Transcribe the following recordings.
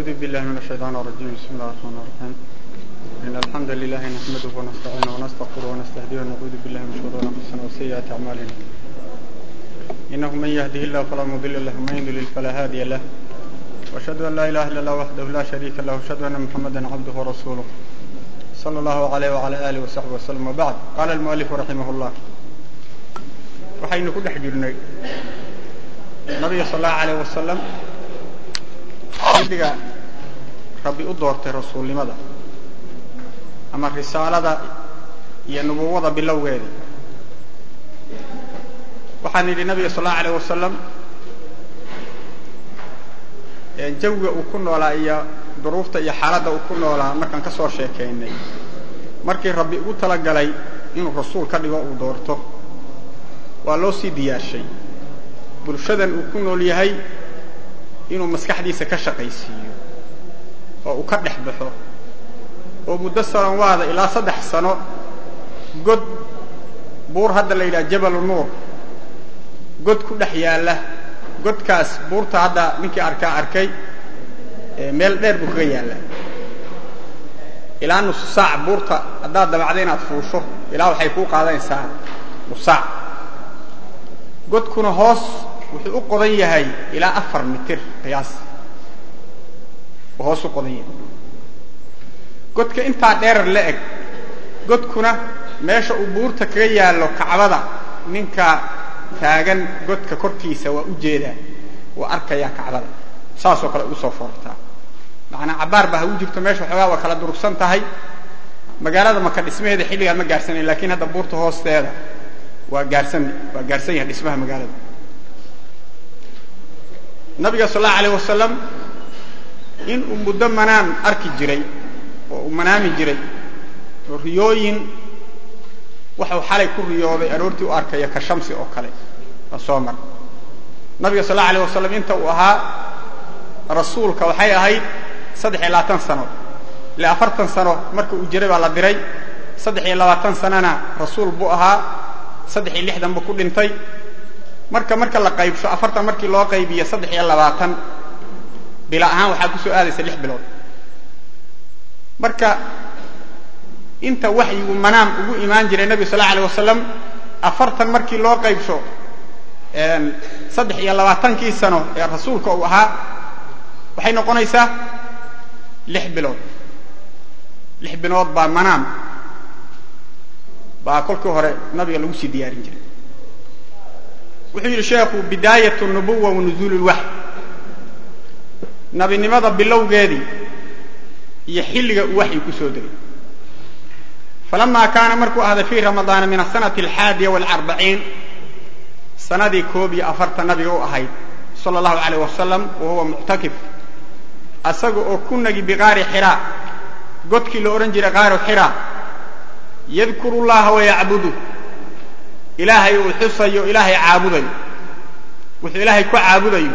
أعوذ بالله من الشيطان الرجيم بسم الله الرحمن الرحيم إن الحمد لله نحمده ونستعينه ونستغفره ونستهديه ونعوذ بالله من شرور أنفسنا وسيئات أعمالنا إنه من يهده الله فلا مضل له ومن يضلل فلا هادي له وأشهد أن لا إله إلا الله وحده لا شريك له وأشهد أن محمدا عبده ورسوله صلى الله عليه وعلى آله وصحبه وسلم وبعد قال المؤلف رحمه الله waxaynu ku dhex jirnay nabiga sal allahu alayh wasalam xilliga rabbi u doortay rasuulnimada ama risaalada iyo nubuwada bilowgeeda waxaan nidhi nabiga sal allahu alayh wasalam jawiga uu ku noolaa iyo duruufta iyo xaaladda uu ku noolaa markaan ka soo sheekaynay markii rabbi ugu talagalay inuu rasuul ka dhigo uu doorto waa loo sii diyaarshay bulshadan uu ku nool yahay inuu maskaxdiisa ka shaqaysiiyo oo uu ka dhex baxo oo muddo sananwaada ilaa saddex sano god buur hadda la yidhaha jabalu nuur god ku dhex yaalla godkaas buurta hadda ninkii arkaa arkay meel dheer buu kaga yaallaa ilaa nusu saac buurta haddaad dabacda inaad fuusho ilaa waxay kuu qaadanaysaa nusaac godkuna hoos wuxuu u qodan yahay ilaa afar mitir qiyaas uu hoos u qodan yahay godka intaa dheerar la eg godkuna meesha uu buurta kaga yaallo kacbada ninka taagan godka korkiisa waa u jeedaa waa arkayaa kacbada saasoo kale ugu soo foortaa macnaa cabbaar baa ha u jirto meesha waxoogaa waa kala durugsan tahay magaalada maka dhismaheeda xilligaa ma gaarhsanayn lakiin hadda buurta hoosteeda waa gaarsan waa gaarsan yahay dhismaha magaalada nabiga sal allahu alayh wasalam in uu muddo manaan arki jiray oo uu manaami jiray oo riyooyin waxau xalay ku riyooday aroortii u arkaya ka shamsi oo kale waa soo mar nabiga sal allahu alayh wasalam inta uu ahaa rasuulka waxay ahayd saddex iyo labaatan sano ile afartan sano marka uu jiray baa la diray saddex iyo labaatan sanona rasuul buu ahaa saddex iyo lixdan buu ku dhintay marka marka la qaybsho afartan markii loo qaybiyo saddex iyo labaatan bila ahaan waxaa ku soo aadaysa lix bilood marka inta waxyigu manaam ugu imaan jiray nebiga sal la alay wasalam afartan markii loo qaybsho saddex iyo labaatankii sano ee rasuulka uu ahaa waxay noqonaysaa lix bilood lix bilood baa manaam baa kolkii hore nabiga lagu sii diyaarin jiray wuxuu yidhi sheekhu bidaayat nubuwa wa nuzuul lwaxy nabinimada bilowgeedii iyo xilliga uu waxyi ku soo degay falama kaana markuu ahday fii ramadaana min asanati alxaadiya walcarbaciin sanadii koob iyo afartan nabiga u ahayd sala allahu alayh wasalam wa huwa muctakif asaga oo ku nagi biqaari xiraa godkii la odhan jiray qaaru xiraa yadkuru llaha wayacbudu ilaahay uu xusayo ilaahay caabudayo wuxuu ilaahay ku caabudayo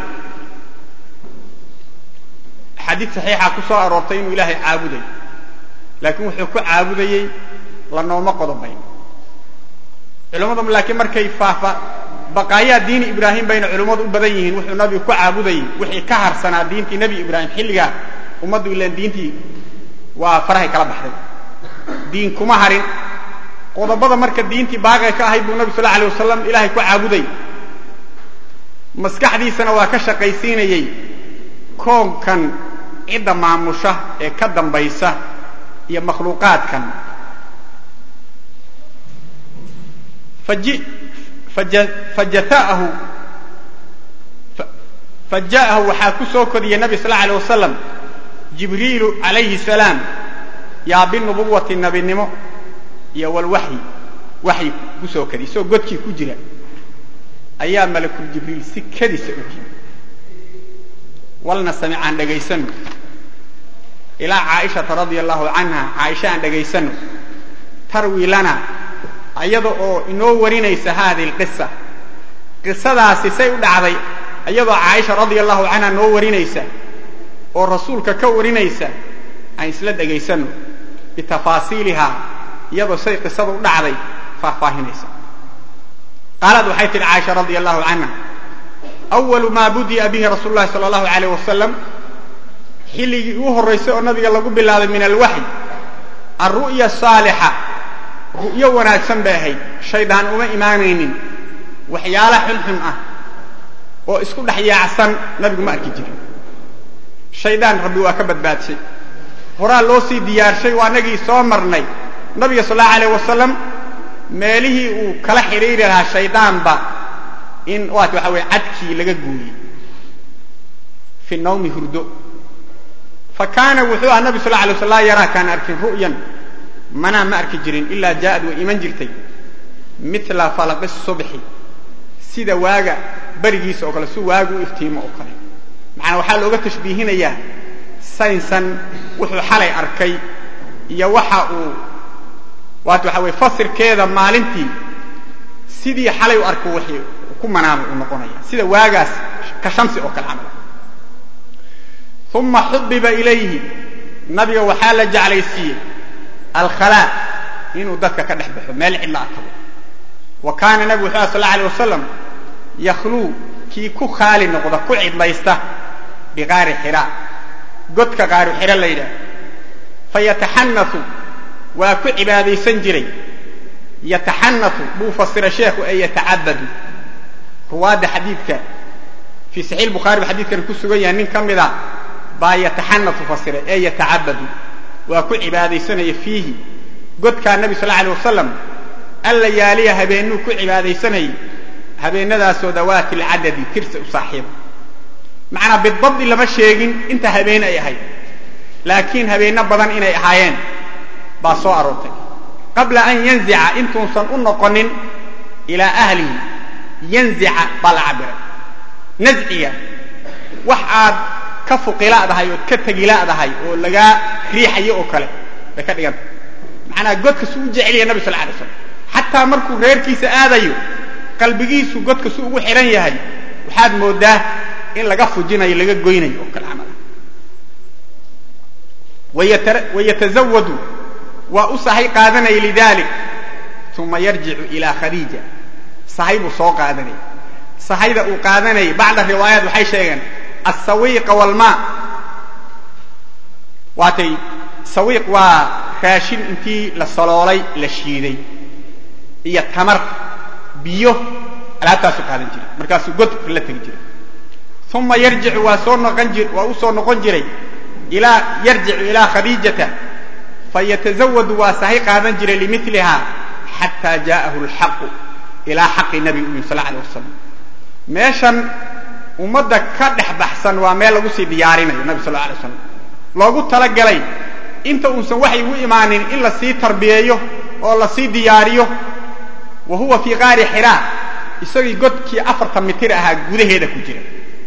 xadiid saxiixa ku soo aroortay inuu ilaahay caabudayo laakiin wuxuu ku caabudayey lanooma qodobayn culimmadu laakiin markay faafa baqaayaa diini ibraahim bayna culimmadu u badan yihiin wuxuu nabigu ku caabudayey wixii ka harsanaa diintii nebi ibraahim xilligaa ummaddu ilaan diintii waa farahay kala baxday diin kuma harin qodobada marka diintii baaqay ka ahayd buu nabi sal alay wasalam ilaahay ku caabuday maskaxdiisana waa ka shaqaysiinayey koonkan cidda maamusha ee ka dambaysa iyo makhluuqaadkan fajata'ahu faja'ahu waxaa ku soo kodiyey nabi sal alay wasalam jibriilu calayhi salaam yaa binubuwati nabinimo iyo walwaxyi waxyi ku soo kadiy isagoo godkii ku jira ayaa malakul jibriil si kadisa u yimi walna samic aan dhagaysano ilaa caaishata radia allahu canha caaisha aan dhagaysano tarwi lana iyada oo inoo warinaysa haadihi alqisa qisadaasi say u dhacday iyadoo caaisha radia allahu canha noo warinaysa oo rasuulka ka warinaysa aan isla dhagaysano bitafaasiilihaa iyadoo say qisada u dhacday faahfaahinaysa qaalad waxay tidhi caaisha radia allahu canha أول ma budiأa bihi rasuul الlahi salى الlahu عalيه wasalam xilligii ugu horraysay oo nabiga lagu bilaabay min alwaxy alru'ya saalixa ru'yo wanaagsan bay ahayd shaydaan uma imaanaynin waxyaala xunxun ah oo isku dhex yaacsan nabigu ma arki jirin shaydaan rabbi waa ka badbaadshay horaa loo sii diyaarshay waa nagii soo marnay nabiga sal allahu alayh wasalam meelihii uu kala xidhiiri lahaa shaydaanba in waat waxa weye cadkii laga gooyey fi nawmi hurdo fa kaana wuxuu ahaa nabi sal alay wasl laa yaraa kaan arkin ru'yan manaa ma arki jirin ilaa jaa'ad way iman jirtay mila falaqi subxi sida waaga berigiisa oo kale si waagu u iftiimo oo kale macnaa waxaa looga tashbiihinayaa saynsan wuxuu xalay arkay iyo waxa uu waat waxa weye fasirkeeda maalintii sidii xalay u arko wixii ku manaamay uu noqonaya sida waagaas ka shamsi oo kale camal uma xubiba ilayhi nabiga waxaa la jeclaysiiyey alkhalaa inuu dadka ka dhex baxo meel cidla akado wa kaana nabigu wuxuu aha sal alla alay wasalam yakhluu kii ku khaali noqda ku cidlaysta biqaari xira godka qaaru xiro la yidhaah fayataxanau waa ku cibaadaysan jiray yataxanau buu fasira sheekhu ee yatacabadu ruwaadda xadiidka fii saxiix bukhaari ba xadidkani ku sugan yahay nin ka mida baa yataxanau fasiray ee yatacabadu waa ku cibaadaysanaya fiihi godkaa nabi sal alay wasalam alla yaaliya habeennuu ku cibaadaysanayay habeennadaasoo dawaati lcadadi tirsi u saaxiiba macnaa bidabdi lama sheegin inta habeen ay ahayd laakiin habeenno badan inay ahaayeen baa soo aroortay qabla an yanzica intuusan u noqonin ilaa ahlihi yanzica baa la cabiray nasciga wax aad ka fuqiladahay ood ka tegiladahay oo lagaa riixayo oo kale bay ka dhiganta macnaa godka su u jecelyahay nabi sal alay slam xataa markuu reerkiisa aadayo qalbigiisu godka su ugu xidhan yahay waxaad moodaa in laga fujinayo laga goynayo oo kale camal wayatazawadu waa u sahay qaadanaya lidalik uma yarjicu ilaa khadiija sahay buu soo qaadanaya sahayda uu qaadanayay bacda riwaayaat waxay sheegeen asawiiqa walmaa waatay sawiiq waa raashin intii la saloolay la shiiday iyo tamar biyo alaabtaasuu qaadan jiray markaasuu godka la tegi jiray uma yarjicu waa soo noqon jir waa u soo noqon jiray ilaa yarjicu ilaa khadiijata fayatazawadu waa sahay qaadan jiray limilihaa xataa jaa'ahu alxaqu ilaa xaqi nabiga u yimi sal alay wasalam meeshan ummadda ka dhex baxsan waa meel lagu sii diyaarinayo nabi sal alay slam loogu talagalay inta uusan waxay u imaanin in la sii tarbiyeeyo oo la sii diyaariyo wa huwa fii qaari xiraa isagii godkii afartan mitir ahaa gudaheeda ku jira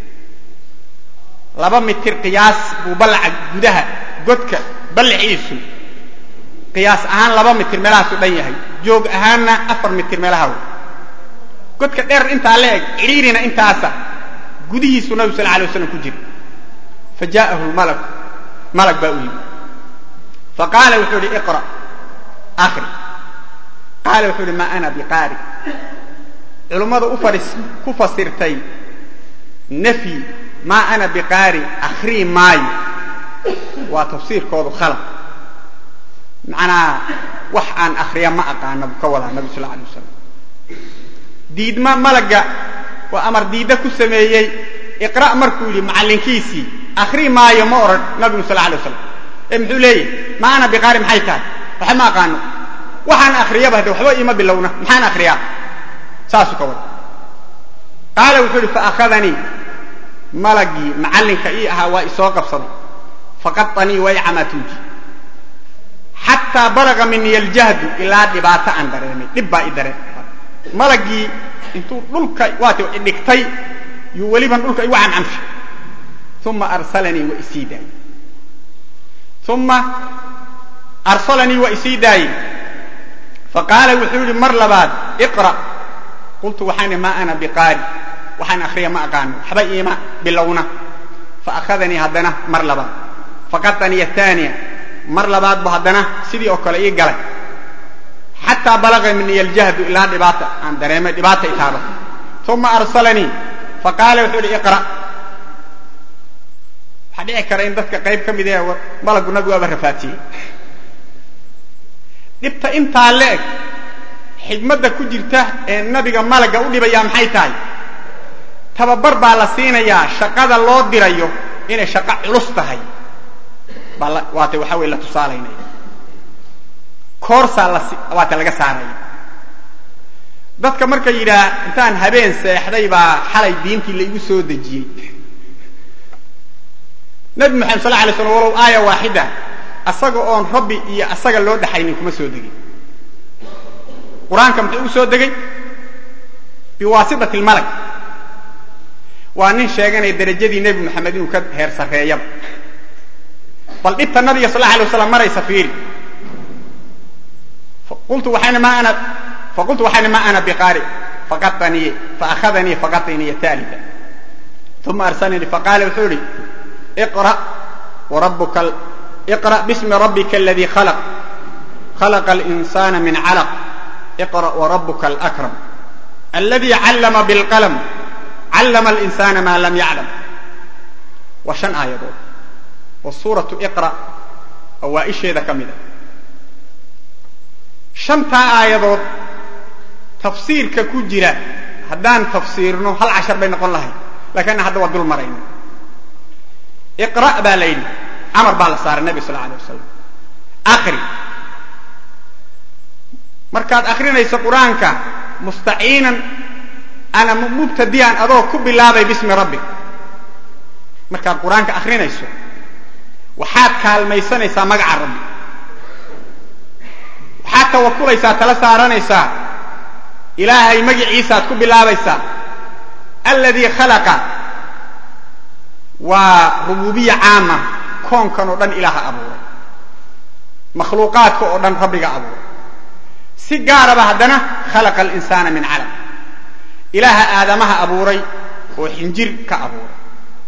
laba mitir qiyaas buu ballaca gudaha godka ballaciisu qiyaas ahaan laba mitir meelahaasu dhan yahay joog ahaanna afar mitir meelaha wey godka dheer intaa la eg cidhiirina intaasa gudihiisu nabigu sal alay waslam ku jira fa jaa'ahu lmalak malag baa u yimi fa qaala wuxuu ihi iqra akri qaala wuxuu ihi ma ana biqaari culummada u fadhis ku fasirtay nafyi maa ana biqaari akhrii maayo waa tafsiirkoodu khalaq macnaa wax aan akhriya ma aqaana buu ka wadaa nabi sal alay wasalam diidma malagga oo amar diidda ku sameeyey iqra' markuu yidhi macallinkiisii akhrii maayo ma odhan nabigu sal alay wasalam ee muxuu leeyahy ma ana biqaari maxay tahay waxa ma aqaano waxaan akhriyaba hade waxba iima bilowna maxaan akhriyaa saasuu ka wada qaala wuxuu ihi faakhadanii malagii macallinka ii ahaa waa isoo qabsaday faqaanii way camaatuuji xataa balaga mini aljahdu ilaa dhibaato aan dareemay dhib baa i dareen malagii intuu dhulka waat dhigtay yuu weliban dhulka igu camcamshay uma arsalanii waa isii daayey uma arsalanii waa isii daayey faqaala wuxuu yihi mar labaad iqra' qultu waxaan ihi maa ana biqaari waxaan akhriya ma aqaano waxba iima bilowna faakhadanii haddana mar labaad faqaanii athaniya mar labaad bu haddana sidii oo kale ii galay xataa balaga mini aljahdu ilaa dhibaata aan dareemay dhibaata itaaba uma arsalanii faqaala wuxuu ihi iqra' waxaa dhici kara in dadka qayb ka mid ee malagu nabigu waaba rafaatiyey dhibta intaa le eg xigmadda ku jirta ee nabiga malagga u dhibayaa maxay tahay tababar baa la siinayaa shaqada loo dirayo inay shaqo culus tahay baa waata waxaa weye la tusaalaynaya koorsaa las waata laga saaraya dadka marka yidhaah intaan habeen seexday baa xalay diintii la igu soo dejiyey nabi maxamed sal alay slam walow aaya waaxida asaga oon rabbi iyo asaga loo dhaxaynin kuma soo degin qur-aanka muxuu ugu soo degay biwaasitati lmalag waa nin sheeganaya derajadii nebi moxamed inuu ka heer sarreeyaba bal dhibta nabiga sal alay waslam maraysa fiiri qultu waxayna ma ana faqultu waxayna ma ana biqaari faqaaniy faahadanii faqatiniy taalida uma arsalanii faqaala wuxuu ihi اقرأ وربك ال... اقرأ باسم ربك الذي خلق خلق الإنسان من علق اقرأ وربك الأكرم الذي علم بالقلم علم الإنسان ما لم يعلم وشن آية دول والسورة اقرأ أوائش هذا كمدة شنتا آية دول تفسير ككجرة هدان تفسيرنا هل عشر بين قول الله لكن هذا ودول مرين iqra' baa la yidhi camar baa la saaray nabi sal alay wasalam akri markaad akrinayso qur-aanka mustaciinan ana mubtadiyan adoo ku bilaabay bismi rabbik markaad qur-aanka akrinayso waxaad kaalmaysanaysaa magaca rabbi waxaad tawakulaysaa tala saaranaysaa ilaahay magiciisaaad ku bilaabaysaa alladii khalaqa waa rububiya caama koonkan oo dhan ilaaha abuuray makhluuqaadka oo dhan rabbiga abuuray si gaaraba haddana khalaqa alinsaana min calam ilaaha aadamaha abuuray oo xinjir ka abuuray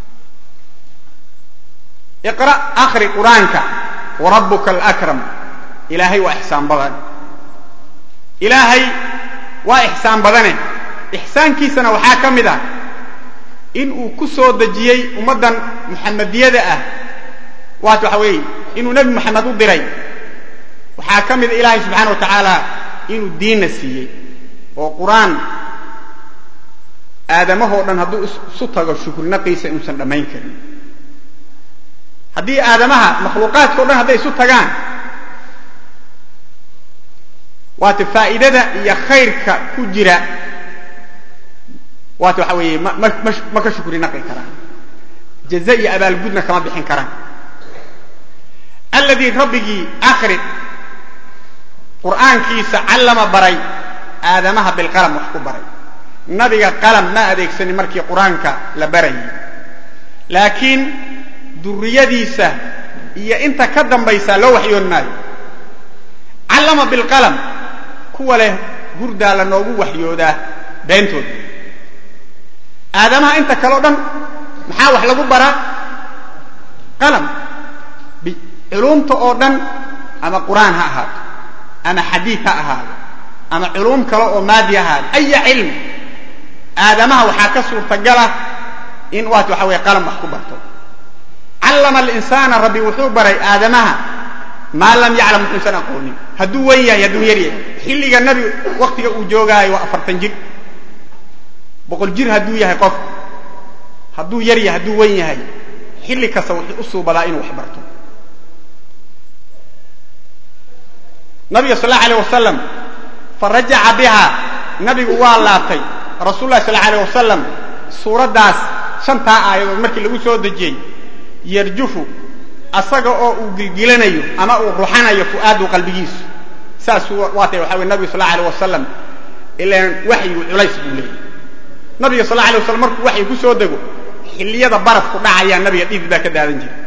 iqra' akri qur-aanka warabuka alakram ilaahay waa ixsaan badan ilaahay waa ixsaan badane ixsaankiisana waxaa ka mid ah in uu ku soo dejiyey ummaddan muxamadiyada ah waat waxa weeye inuu nebi moxamed u diray waxaa ka mida ilaahay subxaana wa tacaala inuu diinna siiyey oo qur-aan aadamahoo dhan hadduu isu tago shukrinaqiisa inuusan dhammayn karin haddii aadamaha makhluuqaadka o dhan hadday isu tagaan waata faa'iidada iyo khayrka ku jira waata waxa weeye ma ma ma ka shukri naqi karaan jaza iyo abaalgudna kama bixin karaan alladii rabbigii akri qur'aankiisa callama baray aadamaha bilqalam wax ku baray nabiga qalam ma adeegsanin markii qur-aanka la barayay laakiin duriyadiisa iyo inta ka dambaysa loo waxyoon maayo callama bilqalam kuwa leh hurdaa la noogu waxyoodaa beentooda aadamaha inta kale o dhan maxaa wax lagu baraa qalam culuumta oo dhan ama qur'aan ha ahaato ama xadiid ha ahaado ama culuum kale oo maadi ha ahaado aya cilm aadamaha waxaa ka suurtagala in waat waxa weye qalam wax ku barto callama alinsaana rabbi wuxuu baray aadamaha maa lam yaclam wuxuusan aqoonin hadduu wen yahay hadduu yar yahay xilliga nabi waktiga uu joogaayo waa afartan jir boqol jir hadduu yahay qof hadduu yar yahay hadduu wen yahay xilli kasta wuxuu u suubadaa inuu wax barto nabiga sal allau alيh wasalam farajaca biha nabigu waa laabtay rasul lahi sal alيh wasalam suuraddaas shantaa aayadood markii lagu soo dejiyey yarjufu asaga oo uu gilgilanayo ama uu ruxanayo fu'aadu qalbigiisu saasuu waatay waxa weye nabigu sal allau alيh wasalam ilaan waxyigu culays buu leeyay nabiga sal allau alay waslam markuu waxyi ku soo dego xilliyada barafku dhacayaa nabiga dhidid baa ka daadan jira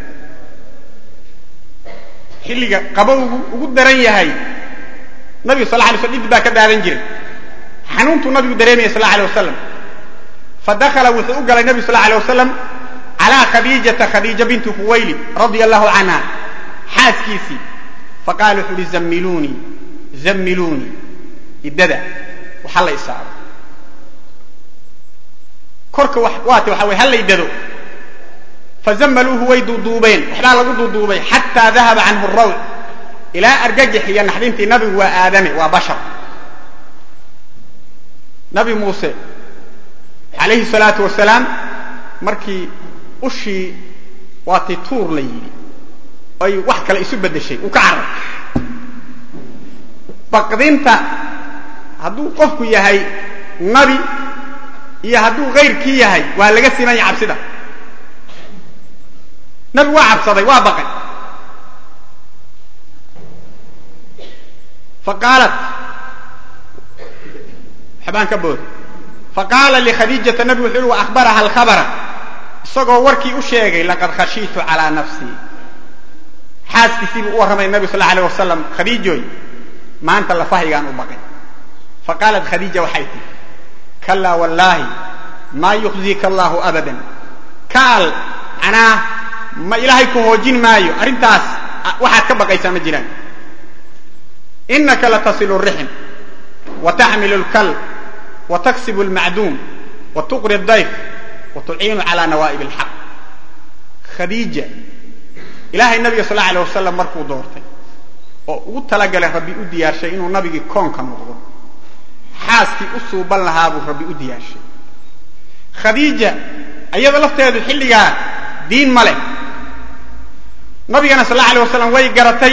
xilliga qabowgu ugu daran yahay nabiga sal lay sl dhidid baa ka daadan jiray xanuuntuu nabigu dareemaya sal alay wasalam fadakala wuxuu u galay nabigu sal alay wasalam calaa khadiijata khadiija bintu khuwaylid radia allahu canha xaaskiisii faqala wuxuu uhi zammiluunii zammiluunii iddada waxa la isaaro korka waata waxa weye ha la iddado fazammaluuhu way duuduubeen waxbaa lagu duuduubay xataa dahaba canhu rawc ilaa argagix iyo naxdintii nabigu waa aadame waa bashar nabi muuse calayhi salaatu wasalaam markii ushii waatii tuur la yidhi ay wax kale isu beddeshay uu ka carar baqdinta hadduu qofku yahay nabi iyo hadduu kayrkii yahay waa laga simanya cabsida nabigu waa cabsaday waa baqay faqaalat waxbaan ka booday faqaala likhadiijata nabigu wuxuu uhi wa akhbaraha alkhabara isagoo warkii u sheegay laqad khashiitu calaa nafsii xaaskiisii buu u warramay nabi sal allau alay wasalam khadiijoy maanta lafahaygaan u baqay faqaalat khadiija waxay tihi kalaa wallaahi maa yukhziika allahu abadan kaal macnaa ma ilaahay ku hoojin maayo arrintaas waxaad ka baqaysaa ma jiraan inaka latasilu rixm wa taxmilu lkal wa taksibu lmacduum wa tuqri dayf wa tuciinu cala nawaa'ib alxaq khadiija ilaahay nabiga sal alay wasalam markuu doortay oo ugu talagalay rabbi u diyaarshay inuu nabigii koonka noqdo xaaskii u suuban lahaa buu rabbi u diyaarshay khadiija iyada lafteedu xilligaa diin ma leh nabigana sal alla alay wasalam way garatay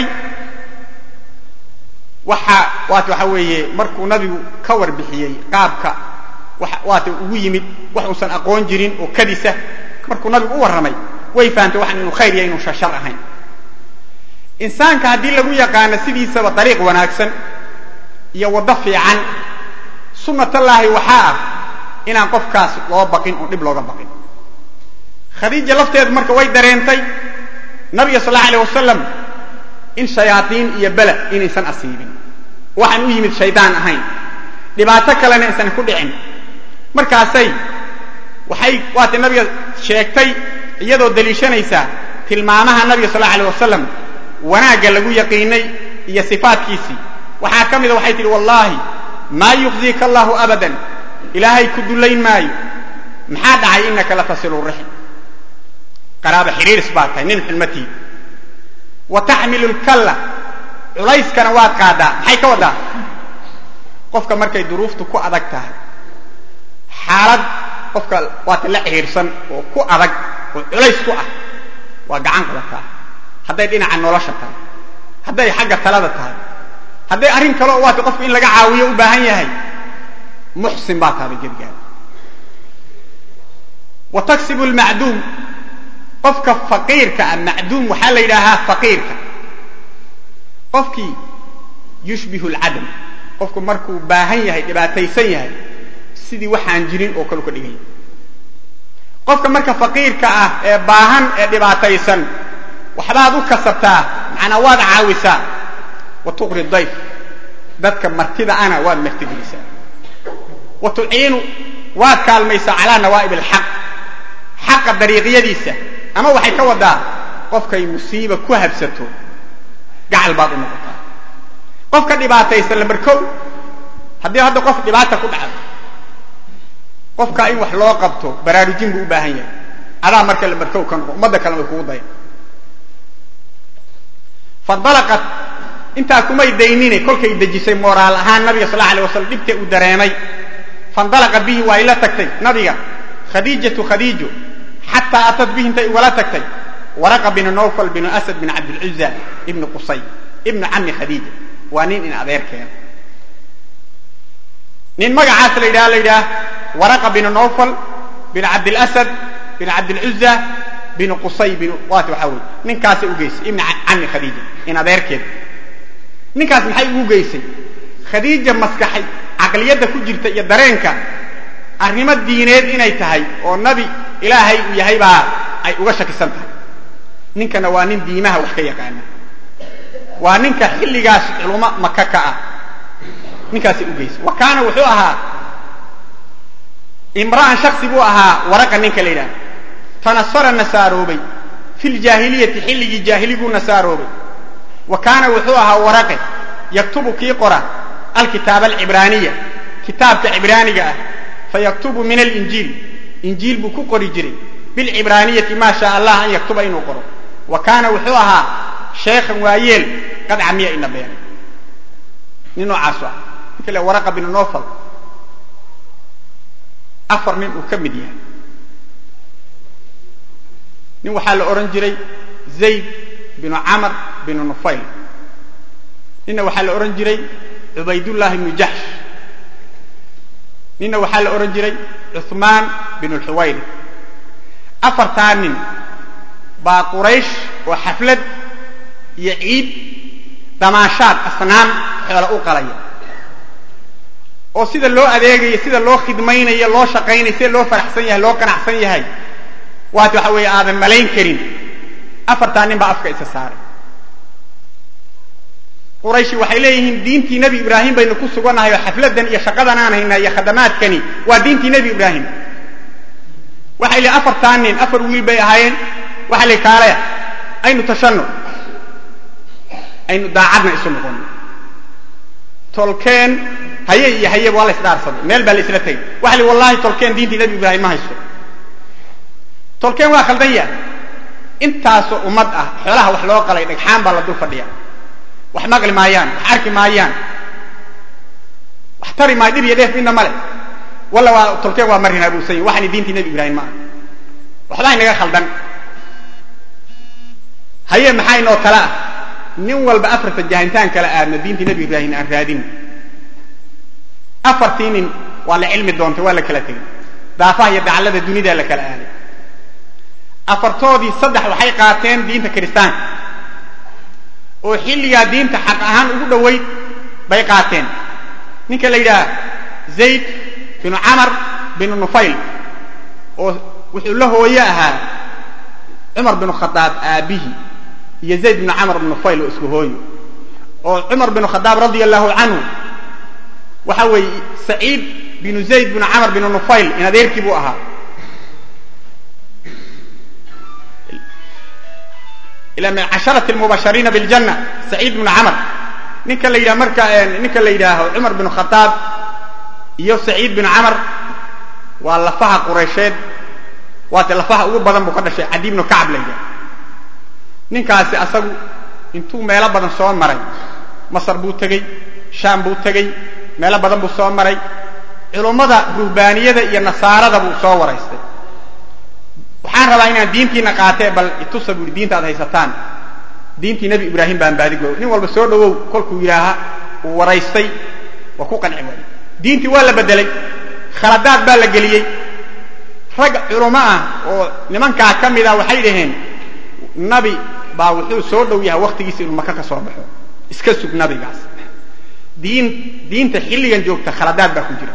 waxa waat waxa weeye markuu nabigu ka warbixiyey qaabka waata ugu yimid wax uusan aqoon jirin oo kadisa markuu nabigu u warramay way fahamtay waxan inuu khayr ya inuu shashar ahayn insaanka haddii lagu yaqaano sidiisaba dariiq wanaagsan iyo waddo fiican sunnatallaahi waxaa ah inaan qofkaas loo baqin oo dhib looga baqin khadiija lafteedu marka way dareentay nabiga sal alla alay wasalam in shayaaiin iyo bela inaysan asiibin waxaan u yimid shaydaan ahayn dhibaato kalena aysan ku dhicin markaasay waxay waatay nabiga sheegtay iyadoo daliishanaysa tilmaamaha nabiga sal alla alay wasalam wanaagga lagu yaqiinay iyo sifaadkiisii waxaa ka mida waxay tihi wallaahi maa yukhziika allahu abadan ilaahay ku dullayn maayo maxaa dhacay inaka latasilu rixm qaraaba xiriiris baad tahay nin xulmatii wa taxmilu lkalla culayskana waad qaadaa maxay ka waddaa qofka markay duruuftu ku adag tahay xaalad qofka waata la cihiirsan oo ku adag oo culays ku ah waa gacan qabataa hadday dhinaca nolosha tahay hadday xagga talada tahay hadday arrin kale oo waata qofku in laga caawiyo u baahan yahay muxsin baa tahay gedgaada wa taksibu lmacduum qofka faqiirka ah macduum waxaa la yidhaahaa faqiirka qofkii yushbihu lcadam qofku markuu baahan yahay dhibaataysan yahay sidii waxaan jirin oo kale u ka dhigan yahay qofka marka faqiirka ah ee baahan ee dhibaataysan waxbaad u kasabtaa macnaa waad caawisaa wa tuqri dayf dadka martida ana waad martigelisaa wa tuciinu waad kaalmaysaa calaa nawaa'ib alxaq xaqa dariiqyadiisa ama waxay ka wadaa qofkay musiiba ku habsato gacal baad u noqotaa qofka dhibaataysan lambar kow haddii hadda qof dhibaata ku dhacdo qofkaa in wax loo qabto baraarujin buu u baahan yahay adaa marka lambar kow ka noqo ummadda kalena way kugu daya fandalaqat intaa kumay daynine kolkay dejisay moraal ahaan nabiga sal alla alay waslam dhibta uu dareemay fandalaqa bihi waa ila tagtay nabiga khadiijatu khadiijo xataa atad bihi intay ugala tagtay waraqa binu nawfal binu asad bin cabdilcuza ibnu qusay ibnu cami khadiija waa nin in adeerkeena nin magacaas la yidhaha la yidhaah waraqa binu nawfal bin cabdilasad bin cabdilcuza binu qusay bin waati waxaa weye ninkaasa u geysay ibnu cami khadiija in adeerkeeda ninkaas maxay ugu geysay khadiija maskaxay caqliyadda ku jirta iyo dareenka arrimo diineed inay tahay oo nabi ilaahay uu yahay baa ay uga shakisan tahay ninkana waa nin diimaha wax ka yaqaana waa ninka xilligaas culummo maka ka ah ninkaasay u geysay wa kaana wuxuu ahaa imra'an shaksi buu ahaa waraqa ninka la yidhaha tanasara nasaaroobay fi ljaahiliyati xilligii jaahiliguu nasaaroobay wa kaana wuxuu ahaa waraqe yaktubu kii qora alkitaaba alcibraaniya kitaabka cibraaniga ah fayaktubu min alinjiil injiil buu ku qori jiray bilcibraaniyati maa shaa allah an yaktuba inuu qoro wa kaana wuxuu ahaa sheekhan waayeel qad camiya ina beenay nin noocaasu ah ninka le waraqa binu nofal afar nin uu ka mid yahay nin waxaa la odhan jiray zayd binu camar binu nufayl ninna waxaa la odhan jiray cubaydullahi bnu jaxsh ninna waxaa la odhan jiray cuثmaan binu lxuwayri afartaa nin baa quraysh oo xaflad iyo ciid damaashaad asnaam xoola u qalaya oo sida loo adeegayo sida loo khidmaynayo loo shaqaynayo sida loo faraxsan yahay loo qanacsan yahay waat waxa weeye aadan malayn karin afartaa nin baa afka isa saaray qurayshi waxay leeyihiin diintii nebi ibraahim baynu ku sugannahay oo xafladan iyo shaqadan aan haynaa iyo khadamaadkani waa diintii nebi ibraahim waxay leeyiin afartaa nin afar wiil bay ahaayeen waxa la kaalaya aynu tashanno aynu daacadna isu noqono tolkeen haye iyo hayeba waa la isdhaarsaday meel baa la isla tegay waxa li wallahi tolkeen diintii nebi ibraahim ma haysto tolkeen waa khaldan yahay intaasoo ummad ah xoolaha wax loo qalay dhagxaan baa la dul fadhiya wax maqli maayaan wax arki maayaan wax tari maayo dhib iyo dheef midna male walla waa tolkeen waa marin abuusan waxani diintii nebi ibraahim ma aha waxbaa inaga khaldan haye maxaa inoo kala ah nin walba afarta jahintaan kala aadna diintii nebi ibraahim aan raadin afartii nin waa la cilmi doontay waa la kala tegey daafaha iyo dacallada dunidaa la kala aaday afartoodii saddex waxay qaateen diinta kiristaanka oo xilligaa diinta xaq ahaan ugu dhowayd bay qaateen ninka la yidhaha zayd binu camar binu nufayl oo wuxuu la hooye ahaa cumar binu khadaab aabbihi iyo zayd binu camar binu nufayl oo isku hooyo oo cumar binu khadaab radia allahu canhu waxa weeye saciid binu zayd binu camar binu nufayl in adeerkii buu ahaa ila min casharati lmubashariina biاljanna saciid bnu camar ninka la yidhaha marka ninka la yidhaaho cumar binu khadaab iyo saciid binu camar waa lafaha quraysheed waate lafaha ugu badan buu ka dhashay cadi bnu kacab la yidhaha ninkaasi asagu intuu meelo badan soo maray masar buu tegey shaam buu tegey meelo badan buu soo maray culummada ruhbaaniyada iyo nasaarada buu soo waraystay waxaan rabaa inaan diintiina qaatee bal itusa buui diinta ad haysataan diintii nebi ibraahim baan baadigo nin walba soo dhowow kolkuu yidhaaha uu waraystay waa ku qanci waayey diintii waa la bedelay khaladaad baa la geliyey rag culummo ah oo nimankaa ka mid ah waxay dhaheen nabi baa wuxuu soo dhow yahay wakhtigiisa inuu maka ka soo baxo iska sug nabigaas diin diinta xilligan joogta khaladaad baa ku jira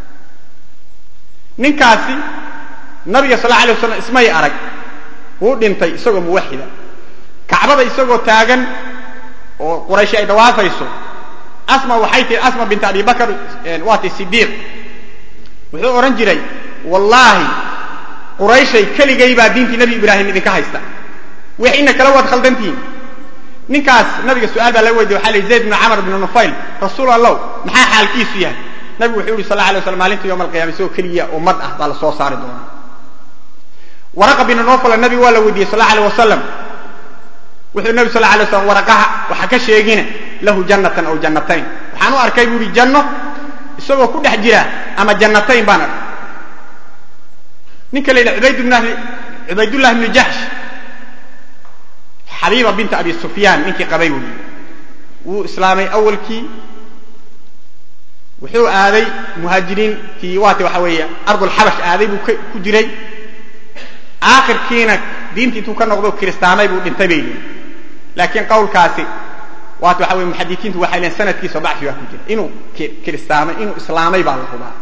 ninkaasi nabiga sal alay waslam ismay arag wuu dhintay isagoo muwaxida kacbada isagoo taagan oo qurayshi ay dhawaafayso asma waxay tihi asma bint abi bakr waati sidiiq wuxuu odhan jiray wallaahi qurayshay keligay baa diintii nebi ibraahim idinka haysta wixiina kala waad khaldantihiin ninkaas nabiga su-aal baa laga weydiye waxa lii zayd bnu camr bnu nufayl rasuul allow maxaa xaalkiisu yahay nabigu wuxuu yihi sal la alay waslam maalinta yowma alqiyama isagoo keliya ummad ah baa la soo saari doonaa waraqa binu nofal nabigu waa la weydiiyey sal alay wasalam wuxuu nabi sal alay waslam waraqaha waxa ka sheegina lahu jannatan aw jannatayn waxaan u arkay buu yihi janno isagoo ku dhex jira ama jannatayn baan arkay ninka la yidhaha ubaydbn cubaydullahi bnu jaxsh xabiiba binta abi sufyaan ninkii qabay wey wuu islaamay awalkii wuxuu aaday muhaajiriintii waati waxa weeye ardulxabash aaday buu ku jiray aakhirkiina diintii intuu ka noqdo kiristaamay buu dhintay bay leeyiin laakiin qawlkaasi waat waxa weye muxadiiintu waxay leeyiin sanadkiisa dacfi baa ku jira inuu kiristaamay inuu islaamay baa la hubaa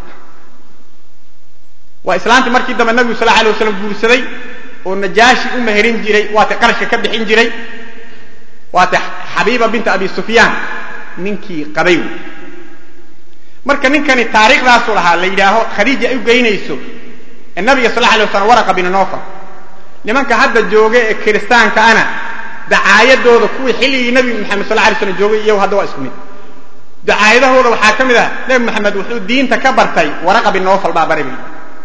waa islaantii markii dambe nabigu sal alay waslam guursaday oo najaashi u meherin jiray waate qarashka ka bixin jiray waate xabiiba binta abi sufyaan ninkii qabay wey marka ninkani taariikhdaasu lahaa la yidhaaho khadiija ay u geynayso ee nabiga sal alay waslam waraqa bin nofal nimanka hadda jooga ee kiristaanka ana dacaayadooda kuwii xilligii nabi maxamed sal alay slam joogay iyagu hadda waa isku mid dacaayadahooda waxaa ka mid ah nebi maxamed wuxuu diinta ka bartay waraqa bin nofal baa bari bay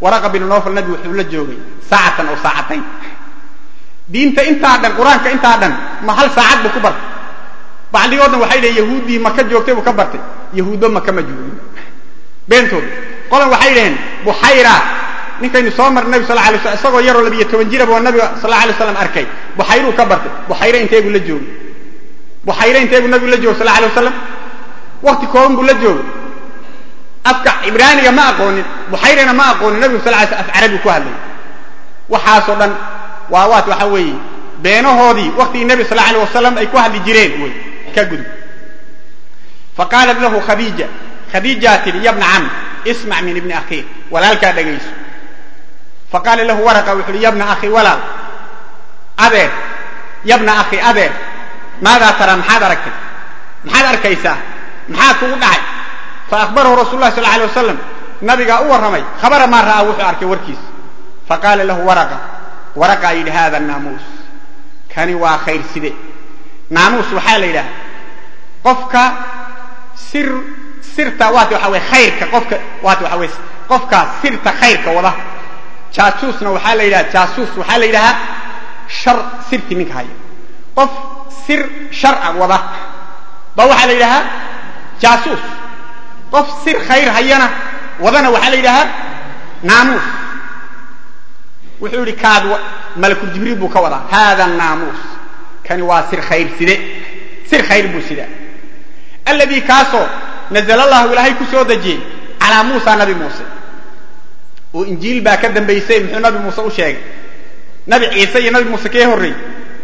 waraqa binu nofal nabi wuxuu la joogay saacatan oo saacatayn diinta intaa dhan qur-aanka intaa dhan ma hal saacad buu ku bartay bacdigoodna waxay dhaheen yahuuddii maka joogtay buu ka bartay yahuuddo maka ma joogin beentooda qolan waxay dhaheen buxayra ninkaynu soo marnay nabi sal la alay slam isagoo yaroo labiyo toban jiraba oo nabiga sal la alay slam arkay buxayruu ka bartay buxayre intee buu la joogay buxayre intee buu nabigu la joogay sal la alay wasalam wakti kooban buu la joogay afka cibraaniga ma aqoonin buxayrena ma aqoonin nabigu sal ly sl af carabi ku hadlay waxaasoo dhan waa waat waxa weeye beenahoodii waktigii nebi sal alay wasalam ay ku hadli jireen wey ka gudub faqaalat lahu khadiija khadiijaa tidhi yabna cam ismac min ibni akhiik walaalkaa dhegayso faqaala lahu waraqa wuxu uhi yabna akhi walaal adeer yabna akhi adeer maadaa taraa maxaad aragtay maxaad arkaysaa maxaa kugu dhacay faahbarahu rasul lah sal alay wasalam nabigaa u warramay khabara maa ra'aa wuxuu arkay warkiisa faqaala lahu waraqa waraqaa yidhi hada naamuus kani waa khayr side naamuus waxaa la yidhaha qofka sir sirta waata waxa weye khayrka qofka waata waxa weye qofka sirta khayrka wada jaasuusna waxaa la yidhaha jaasuus waxaa la yidhahaa shar sirti ninka haya qof sir sharca wada ba waxaa la yidhahaa jaasuus qof sir khayr hayana wadana waxaa la yidhahaa naamuus wuxuu yidhi kaad malakul jibriil buu ka wadaa hada naamuus kani waa sir khayr side sir khayr buu sidaa alladii kaasoo nazla allahu ilaahay ku soo dejiyey calaa muusa nabi muuse oo injiil baa ka dambaysay muxuu nabi muuse u sheegay nabi ciise iyo nabi muuse kee horreeyey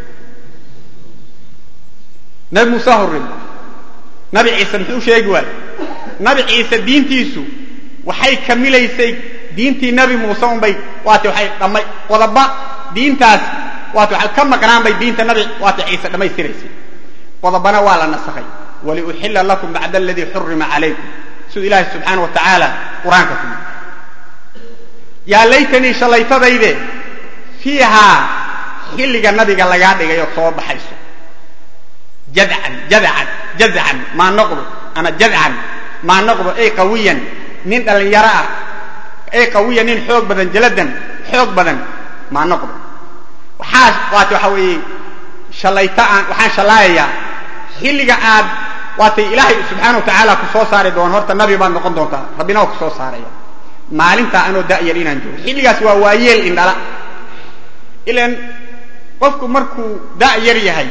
nabi muuse horreey nabi ciise muxuu sheegi waayey nabi ciise diintiisu waxay kamilaysay diintii nabi muuse unbay waati waxay dhamay qodoba diintaas waati waxay ka maqnaan bay diinta nabi waati ciise dhammaystiraysay qodobana waa la nasakhay waliuxilla lakum bacda aladii xurima calaykum siduu ilaahay subxaana wa tacaala qur-aanka ku yidhi yaa laytanii shallaytadayde fiihaa xilliga nabiga lagaa dhigay oo soo baxayso jadcan jadcan jazcan maa noqdo ama jadcan maa noqdo ay qawiyan nin dhallinyaro ah ay qawiyan nin xoog badan jaladan xoog badan maa noqdo waxaa waata waxa weeye shallayta aan waxaan shallaayayaa xilliga aad waatay ilaahay subxaana wa tacaala ku soo saari doono horta nabi baad noqon doontaa rabbina waa ku soo saaraya maalintaa anoo da'yar inaan joogo xilligaas waa waayeel indhala ilan qofku markuu da'yar yahay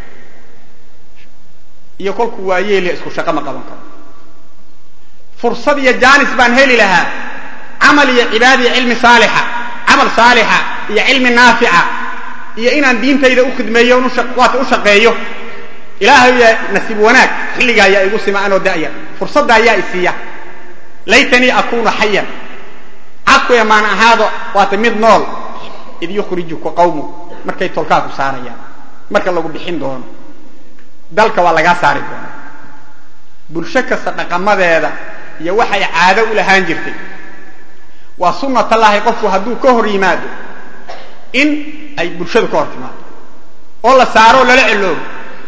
iyo kolkuu waayeel isku shaqo ma qaban karo fursad iyo jaanis baan heli lahaa camal iyo cibaada iyo cilmi saalixa camal saalixa iyo cilmi naafica iyo inaan diintayda u khidmeeyo waata u shaqeeyo ilaahay yaa nasiib wanaag xilliga ayaa igu sima anoo da'yar fursadda ayaa isiiya laytanii akunu xayan cadkuya maan ahaado waata mid nool id yukhrijuka qawmu markay tolkaa ku saarayaan marka lagu bixin doono dalka waa lagaa saari doona bulsho kasta dhaqamadeeda iyo waxay caado u lahaan jirtay waa sunnatallaahi qofku hadduu ka hor yimaado in ay bulshadu ka hor timaado oo la saaro oo lala celoobo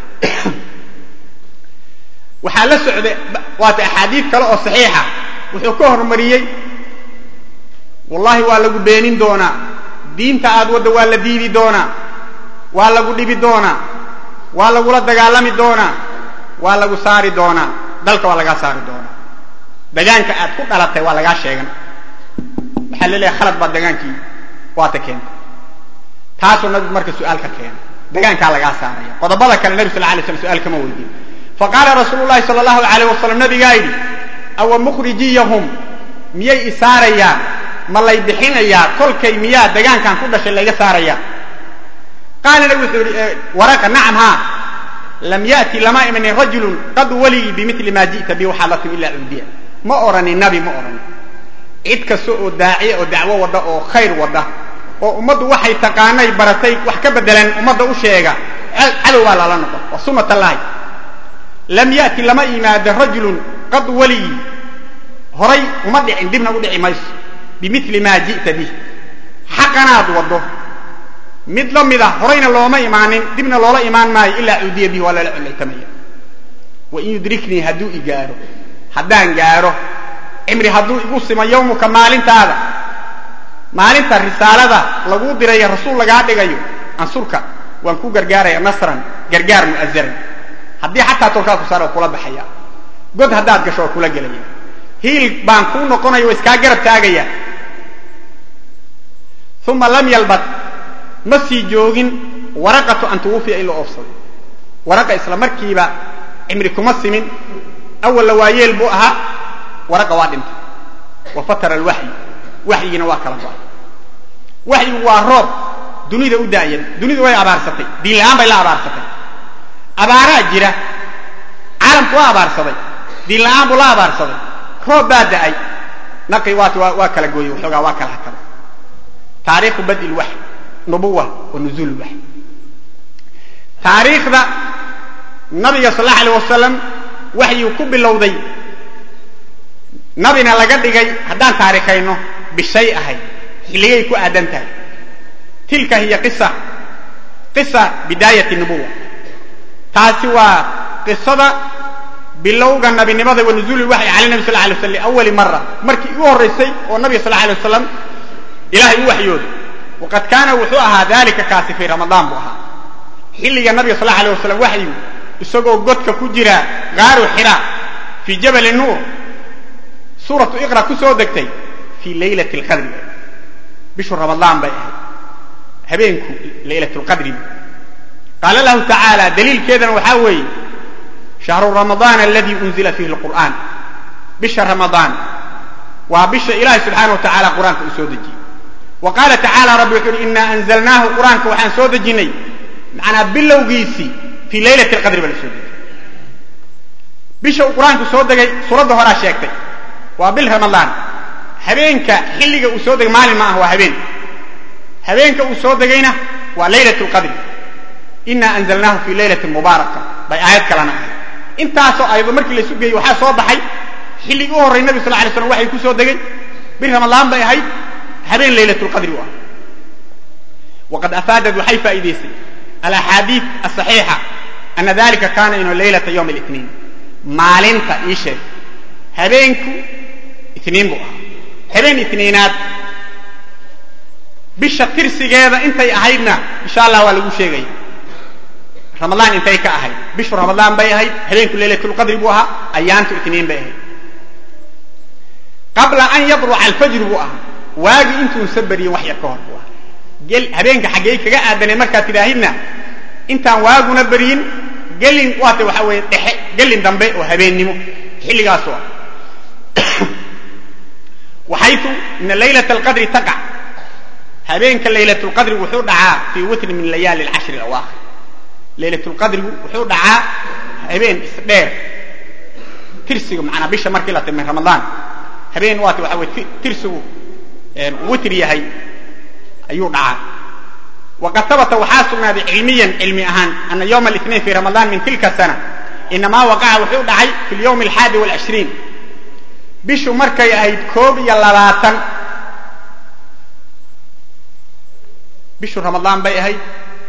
waxaa la socday waata axaadiid kale oo saxiixa wuxuu ka hormariyey wallahi waa lagu beenin doonaa diinta aad wadda waa la diidi doonaa waa lagu dhibi doonaa waa lagula dagaalami doonaa waa lagu saari doonaa dalka waa lagaa saari doonaa degaanka aad ku dhalatay waa lagaa sheegan waxaa la leeyahay khalad baad degaankii waata keentay taasuu nabigu marka su-aal ka keenay degaankaa lagaa saaraya qodobada kale nebi sal la alay slam su-aal kama weydiin faqaala rasuulu llahi sala allahu alayh wasalam nabigaa yidhi awa mukhrijiyahum miyay isaarayaan ma lay bixinayaa kolkay miyaa degaankan ku dhashay layga saarayaa qaala nabi wuxuu yihi waraqa nacam haa lam ya'ti lama imanin rajulun qad waligii bimili maa ji'ta bi waxaad la timi ilaa cuudiya ma oranin nabi ma oranin cid kasta oo daaciya oo dacwo wadda oo khayr wadda oo ummaddu waxay taqaanay baratay wax ka bedelan ummadda u sheega cadow baa lala noqon waa sunnat allaahi lam ya'ti lama yimaado rajulun qad waligii horay uma dhicin dibna u dhici mayso bimili maa ji'ta bih xaqanaad waddo mid la mid a horayna looma imaanin dibna loola imaan maayo ilaa cuudiya bihi waa lala collaytamaya wain yudriknii hadduu i gaaro haddaan gaaro cimri hadduu igu simo yawmuka maalintaada maalinta risaalada laguu dirayo rasuul lagaa dhigayo ansurka waan ku gargaaraya nasran gargaar mu'azaran haddii xataa tolkaa ku saara oo kula baxaya god haddaad gasho oo kula gelaya hiil baan kuu noqonaya oo iskaa garab taagaya uma lam yalbad ma sii joogin waraqatu an tuwufiya in la oofsaday waraqa isla markiiba cimri kuma simin awalla waayeel buu ahaa waraqa waa dhintay wa fatara alwaxyi waxyigiina waa kala go'ay waxyigu waa roob dunida u daaya dunidu way abaarsatay diin la'aan bay la abaarsatay abaaraa jira caalamku waa abaarsaday diin la'aan buu la abaarsaday roob baa da'ay naqi waati waa kala gooyey waxoogaa waa kala hakaday taariikhu badi lwaxy nubuwa wa nuzuul lwaxy taariikhda nabiga sal allahu alay wasalam waxyuu ku bilowday nabina laga dhigay haddaan taarikhayno bishay ahayd xilligay ku aadan tahay tilka hiya qisa qisa bidaayati nubuwa taasi waa qisada bilowga nabinimada wa nuzuuli waxyi cala nabi sal la alay waslam liawali mara markii ugu horraysay oo nabiga sal alay wasalam ilahay u waxyooday waqad kaana wuxuu ahaa dalika kaasi fii ramadaan buu ahaa xilliga nabiga sal allahu alay wasalam waxyu isagoo godka ku jira gaaru xira fii jabali nuur suuratu iqra ku soo degtay fii laylati alqadri bishu ramadaan bay ahayd habeenku laylat lqadri qaala lahu tacaala daliilkeedana waxaa weeye shahru ramadaan aladii unzila fiihi lqur'aan bisha ramadaan waa bisha ilahi subxaana wa tacala qur-aanka uu soo dejiyey wa qaala tacaala rabbi wuxuu uhi inaa anzalnaahu qur-aanka waxaan soo dejinnay macnaa bilowgiisii fii laylati alqadri baa la soo dejiyey bisha uu qur-aanku soo degay suuradda horaa sheegtay waa bil ramadaan habeenka xilliga uu soo degay maalin ma ah waa habeen habeenka uu soo degayna waa laylat lqadri inaa anzalnaahu fii laylatin mubaaraka bay aayad kalena ahayd intaasoo ayado markii la isu geeyey waxaa soo baxay xilligii u horray nabi sal la alay slam waxay ku soo degay bil ramadaan bay ahayd habeen laylat lqadri u ah waqad afaadad waxay faa'iidaysay alaxaadiid asaxiixa ana dalika kaana inu laylata yowm اlitniin maalinta ii sheeg habeenku itniin buu ahaa habeen itniinaad bisha tirsigeeda intay ahaydna insha allah waa lagu sheegaya ramadaan intay ka ahayd bishu ramadaan bay ahayd habeenku laylatulqadri buu ahaa ayaantu itniin bay ahayd qabla an yadluca alfajru buu ahaa waagii intuunsa beriyin wax yar ka hor buu ahaa habeenka xaggey kaga aadaneen markaad tidhaahidna intaan waaguna beryin gelin waata waxaa weeye dhexe gelin dambe oo habeennimo xilligaasu ah waxaytu ina laylat alqadri taqac habeenka laylat lqadri wuxuu dhacaa fii witri min layaali alcashri alawaakhir laylat lqadrigu wuxuu dhacaa habeen isdheer tirsigu macnaa bisha markii la timay ramadaan habeen waata waxaa weye tirsigu witr yahay ayuu dhacaa waqad habata waxaa sugnaaday cilmiyan cilmi ahaan ana ywma اlاثnain fi ramadaan min tilka sana inamaa waqaca wuxuu dhacay fi اlyawm alxaadi wاlcishriin bishu markay ahayd koob iyo labaatan bishu ramadaan bay ahayd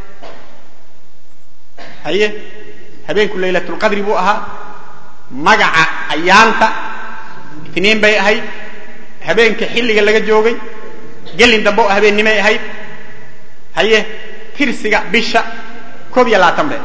haye habeenku laylat اlqadri buu ahaa magaca ayaanta itniin bay ahayd habeenka xilliga laga joogay gelin dambe oo habeennimay ahayd haye tirsiga bisha koob iyo labaatan be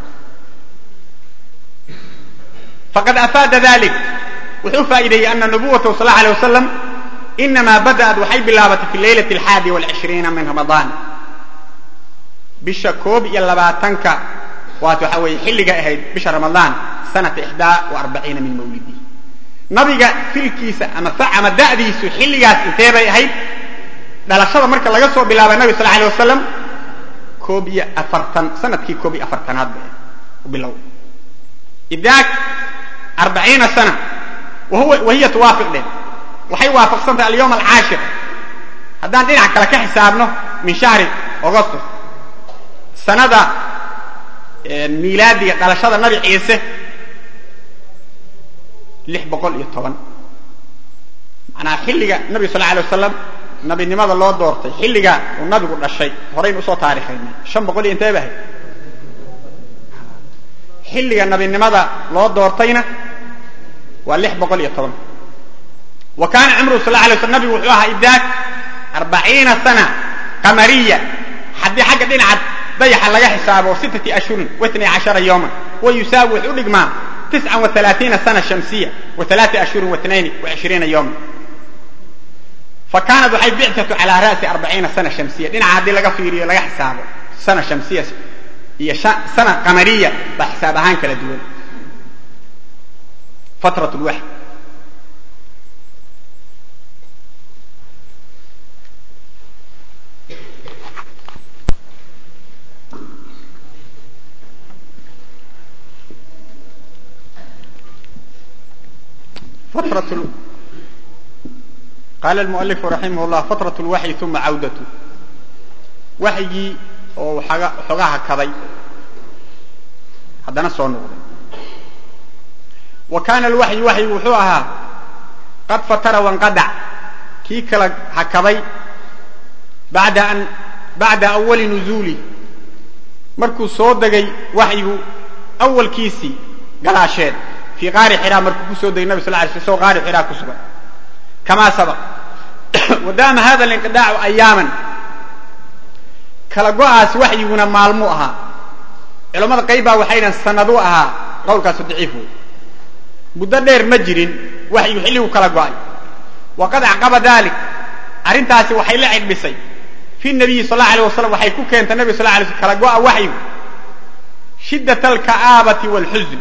faqad afaada dalik wuxuu faa'iideeyey ana nubuwatahu sal allahu alay wasalam inamaa bada'at waxay bilaabatay fi laylati alxaadi walcishriina min ramadaan bisha koob iyo labaatanka waat waxa weeye xilliga ahayd bisha ramadaan sanata ixdaa wa arbaciina min mawlidihi nabiga filkiisa ama ama da'diisu xilligaas intee bay ahayd dhalashada marka laga soo bilaabay nabig sal alay wasalam koob iyo afartan sanadkii koob iyo afartanaad ba bilow idaak arbaciina sana wahiya tuwaafiq dhe waxay waafaqsantahay alyawm alcaashir haddaan dhinac kale ka xisaabno min shahri augustus sanada miilaadiga dhalashada nabi ciise lix boqol iyo toban manaa xilliga nabiga sal alay wasalam nabinimada loo doortay xilliga uu nabigu dhashay horaynu usoo taarikhayna shan boqol iyo intee ba ahayd xilliga nabinimada loo doortayna waa lix boqol iyo toban wa kaana cimruhu sal alay slam nabigu wuxuu ahaa idaak arbaciina sana qamariya haddii xagga dhinaca dayaxa laga xisaabo sittati ashhurin waitnay cashara yowman wa yusaawi wuxuu u dhigmaa tiscan wa alaaiina sana shamsiya wa alaati ashhurin waitnayn wa cishriina yowman fa kaanat waxay bictatu calaa ra'si arbaciina sana shamsiya dhinaca haddii laga fiiriyo laga xisaabo sana shamsiya iyo sana qamariya baa xisaab ahaan kala duwan fatrat lwaxy فترة قال المؤلف رحمه الله فترة الوحي ثم عودته waxygii oo xogaha kaday haddana soo noqday wa kaana alwaxyu waxyigu wuxuu ahaa qad fatara wanqadac kii kala hakaday bada an bacda awali nuzuuli markuu soo degay waxyigu awalkiisii gadaasheed fii qaari xiraa markuu ku soo degay nabi sal lay sl isagoo qaari xiraa ku sugan kamaa sabaq wadaama hada alinqidaacu ayaaman kala go'aas waxyiguna maalmuu ahaa culammada qayb baa waxay dhahan sanaduu ahaa qowlkaasu daciif wey muddo dheer ma jirin waxyigu xilligu kala go'ay waqad acqaba dalik arrintaasi waxay la cidhisay fi nabiyi sal allau alay wasalam waxay ku keentay nabig sal lay sl kala go'a waxyigu shiddat alka'aabati waalxusn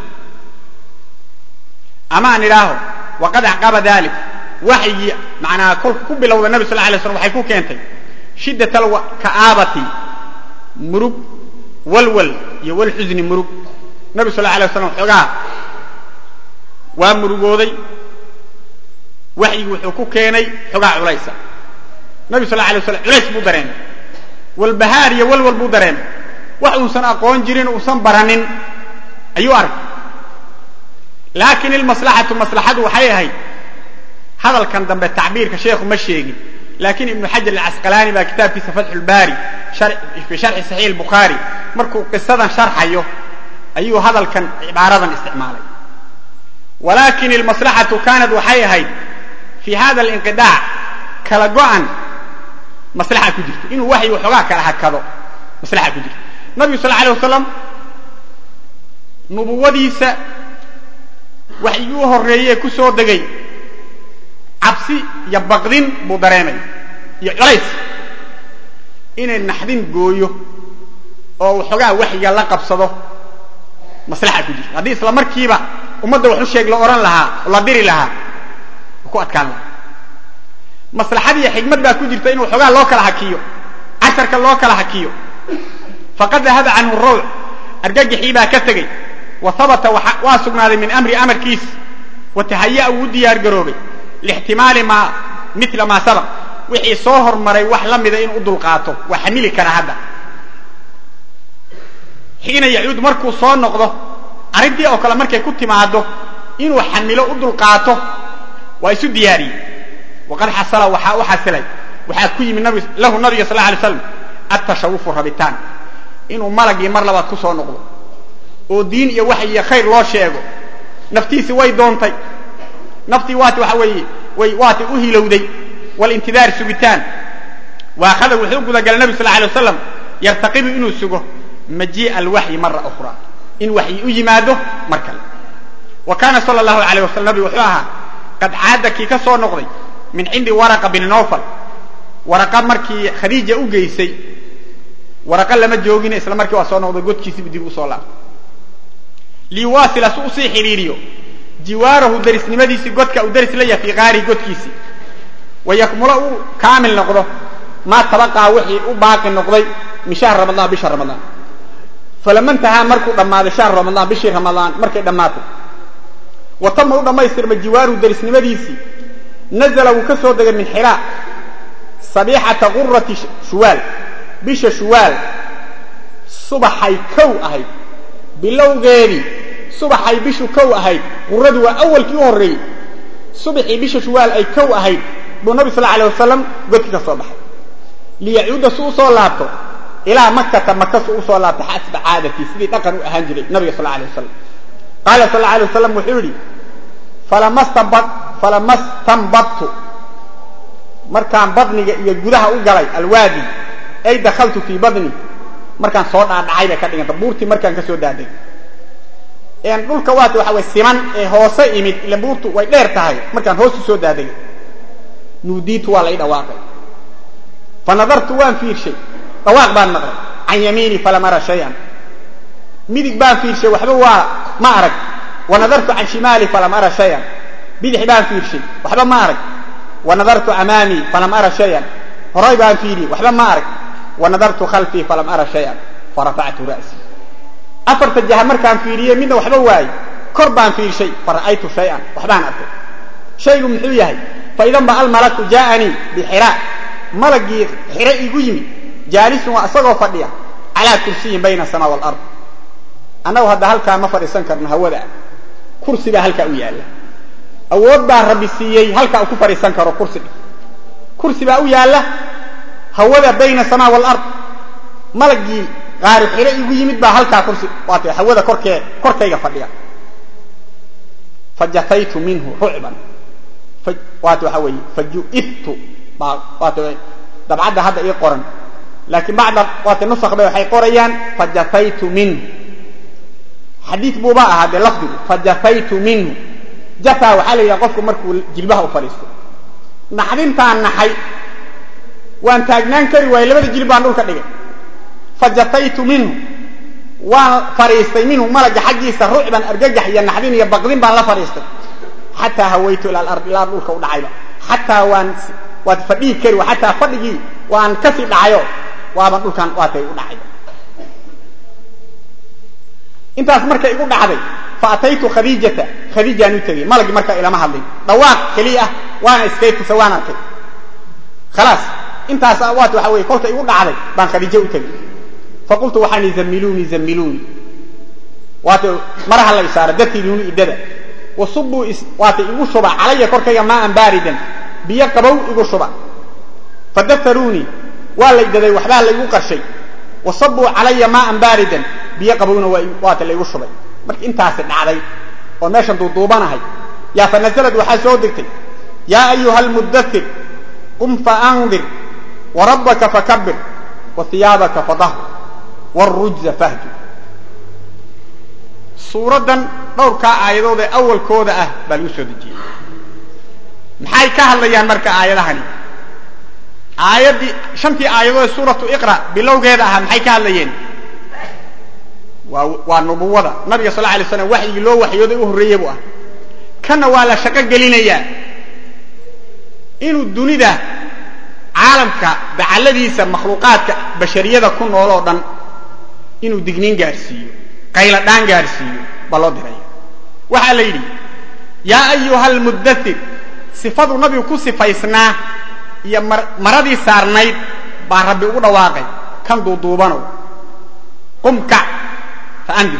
ama aan idhaaho waqad acqaba dalik waxyigii macnaa kolka ku bilowda nabi sal lay slam waxay ku keentay shiddat alka'aabati murug walwal iyo walxusni murug nabi sal la alay waslam xoogaa waa murugooday waxyigi wuxuu ku keenay xoogaa culaysa nabi sal la alay waslam culays buu dareemay walbahaar iyo walwal buu dareemay wax uusan aqoon jirin uusan baranin ayuu arkay laakin ilmaslaxatu maslaxadu waxay ahayd hadalkan dambe tacbiirka sheekhu ma sheegin lakin ibnu xajar alcasqalaani baa kitaabkiisa fatxu lbaari fi sharxi saxiix albukhaari markuu qisadan sharxayo ayuu hadalkan cibaaradan isticmaalay walakin ilmaslaxatu kaanat waxay ahayd fi hada alinqidaac kala go'an maslaxa ku jirto inuu waxyi waxoogaa kala hakado maslaxa ku jirto nabigu sal alay wasalam nubuwadiisa waxyigii u horreeyee ku soo degay cabsi iyo baqdin buu dareemay iyo culays inay naxdin gooyo oo waxoogaa waxyiga la qabsado maslaxa ku jirto haddii isla markiiba ummadda wax u sheeg la odhan lahaa oo la diri lahaa ku adkaan lahaa maslaxad iyo xigmad baa ku jirta in waxoogaa loo kala hakiyo casharka loo kala hakiyo faqad dahaba canhu rawc argagixii baa ka tegey wa habata waa sugnaaday min amri amarkiis wa tahaya wuu u diyaar garoobay lixtimaali maa mila maa sabaq wixii soo hormaray wax la mida inuu u dulqaato waa xamili kara hadda xiina yacuud markuu soo noqdo arrintii oo kale markay ku timaado inuu xamilo u dulqaato waa isu diyaariyey waqad xasala waxaa u xasilay waxaa ku yimi lahu nabiga sal alay slam atashawufu rabitaan inuu malagii mar labaad ku soo noqdo oo diin iyo wax iyo khayr loo sheego naftiisi way doontay naftii waati waxa weeye way waati u hilowday walintidaar sugitaan waakhada wuxuu gudagalay nabi sal alay wasalam yartaqibu inuu sugo majii'a alwaxyi mara ukhra in waxyi u yimaado mar kale wa kaana sala allahu alayh wasalam nabigu wuxuu ahaa qad caada kii ka soo noqday min cindi waraqa bini nowfal waraqa markii khadiija u geysay waraqa lama joogine isla markii waa soo noqday godkiisibu dib usoo laabtay liwaasila si usii xidhiiriyo jiwaarahu darisnimadiisii godka uu daris la yahay fii qaarihi godkiisii wayakmula uu kaamil noqdo maa tabaqaa wixii u baaqi noqday min shahr ramadaan bisha ramadaan falama intahaa markuu dhammaaday shahr ramadaan bishii ramadaan markay dhammaatay wa tama u dhammaystirma jiwaaruhu darisnimadiisii nazala wuu ka soo degay min xiraa sabiixata qurati shuwaal bisha shuwaal subaxay kow ahayd bilowgeedii subaxay bishu kow ahayd quradu waa awalkii u horreeyey subaxii bisha shuwaal ay kow ahayd buu nabi sal alay wasalam godkii ka soo baxay liyacuuda su usoo laabto ilaa makata maka su usoo laabto xasba caadatii sidii dhaqan u ahaan jiray nabiga sal alay wasalam qaala sal alay wasalam wuxuu yidhi falama stanbadtu markaan badniga iyo gudaha u galay alwaadi ay dakhaltu fii badni markaan soo dhaadhacay bay ka dhiganta buurtii markaan ka soo daadegay dhulka waata waxa way siman ee hoose imid ila buurtu way dheer tahay markaan hoostu soo daadegay nuudiitu waa lai dhawaaqay fa nadartu waan fiirshay dhawaaq baan maqlay can yamiini falam ara shayan midig baan fiirshay waxba waa ma arag wa nadartu can shimaali falam ara shayan bidix baan fiirshay waxba ma arag wa nadartu amaamii falam ara shayan horay baan fiiriyey waxba ma arag wa nadartu khalfii falam ara shayan farafactu ra'sii afarta jaha markaan fiiriyey midna waxba waayey kor baan fiirshay fara'aytu shayan waxbaan arkay shaygu muxuu yahay faidan ba almalaku jaaanii bixira malagii xiro igu yimid jaalisun waa isagoo fadhiya calaa kursiyin bayna asamaa walard annagu hadda halkaa ma fadhiisan karno hawada kursi baa halkaa u yaalla awood baa rabbi siiyey halkaa uu ku fadhiisan karo kursi kursi baa u yaalla hawada bayna asamaa walard malagii qaari xiro igu yimid baa halkaa kursi waata hawada korkee korkayga fadhiya fajafaytu minhu rucban waata waxa weeye faju'ibtu waata dabcadda hadda ii qoran laakiin bacda waata nusakh bay waxay qorayaan fajafaytu minhu xadiid buuba ahaa dee lafdigu fajafaytu minhu jafaa waxaa la yidhaha qofku markuu jilbaha u fadhiisto naxdintaan naxay waan taagnaan kari waayey labada jilib baan dhulka dhigay fajafaytu minhu waan fadhiistay minhu malaga xaggiisa rucban argagax iyo naxdin iyo baqdin baan la fadhiistay xataa hawaytu ila alard ilaa dhulka u dhacayba xataa waan waad fadhihi kari wa xataa fadhigii waan kasii dhacayo waaban dhulkan waatay u dhacayba intaas markay igu dhacday fa ataytu khadiijata khadiijaan u tegey malagii markaa ilama hadlin dhawaaq keliya ah waana iskay tusa waan arkay khalaas intaas waat waxa weye kolka igu dhacday baan khadiijo u tegey faqultu waxaan i zammiluuni zammiluuni waata maraha la isaara dartiiduuni idada wasubuu waata igu shuba calaya korkayga maaan baaridan biyo qabow igu shuba fadafaruunii waa la idaday waxbaa laygu qarshay wasabuu calaya maaan baaridan biyo qabowna waata laygu shubay marka intaasi dhacday oo meeshan duuduubanahay yaa fa nazalad waxaa soo degtay yaa ayuha almudathir qum faandir warabbaka fakabir wa hiyaabaka fadahir wاrujza fahjur suuraddan dhowrkaa aayadood ee awalkooda ah baa lagu soo dejiyey maxay ka hadlayaan marka aayadahani aayaddii shantii aayadood ee suuratu iqra bilowgeeda ahaa maxay ka hadlayeen waa waa nubuwada nabiga sal la alay slam waxyigii loo waxyooday u horreeye buu ah kanna waa la shaqo gelinayaa inuu dunida caalamka dacalladiisa makhluuqaadka bashariyada ku nool oo dhan inuu digniin gaadhsiiyo qayladhaan gaadhsiiyo baa loo diraya waxaa la yidhi yaa ayuha almuddathir sifaduu nabigu ku sifaysnaa iyo maradii saarnayd baa rabbi ugu dhawaaqay kan duuduubanow qum kac fa andir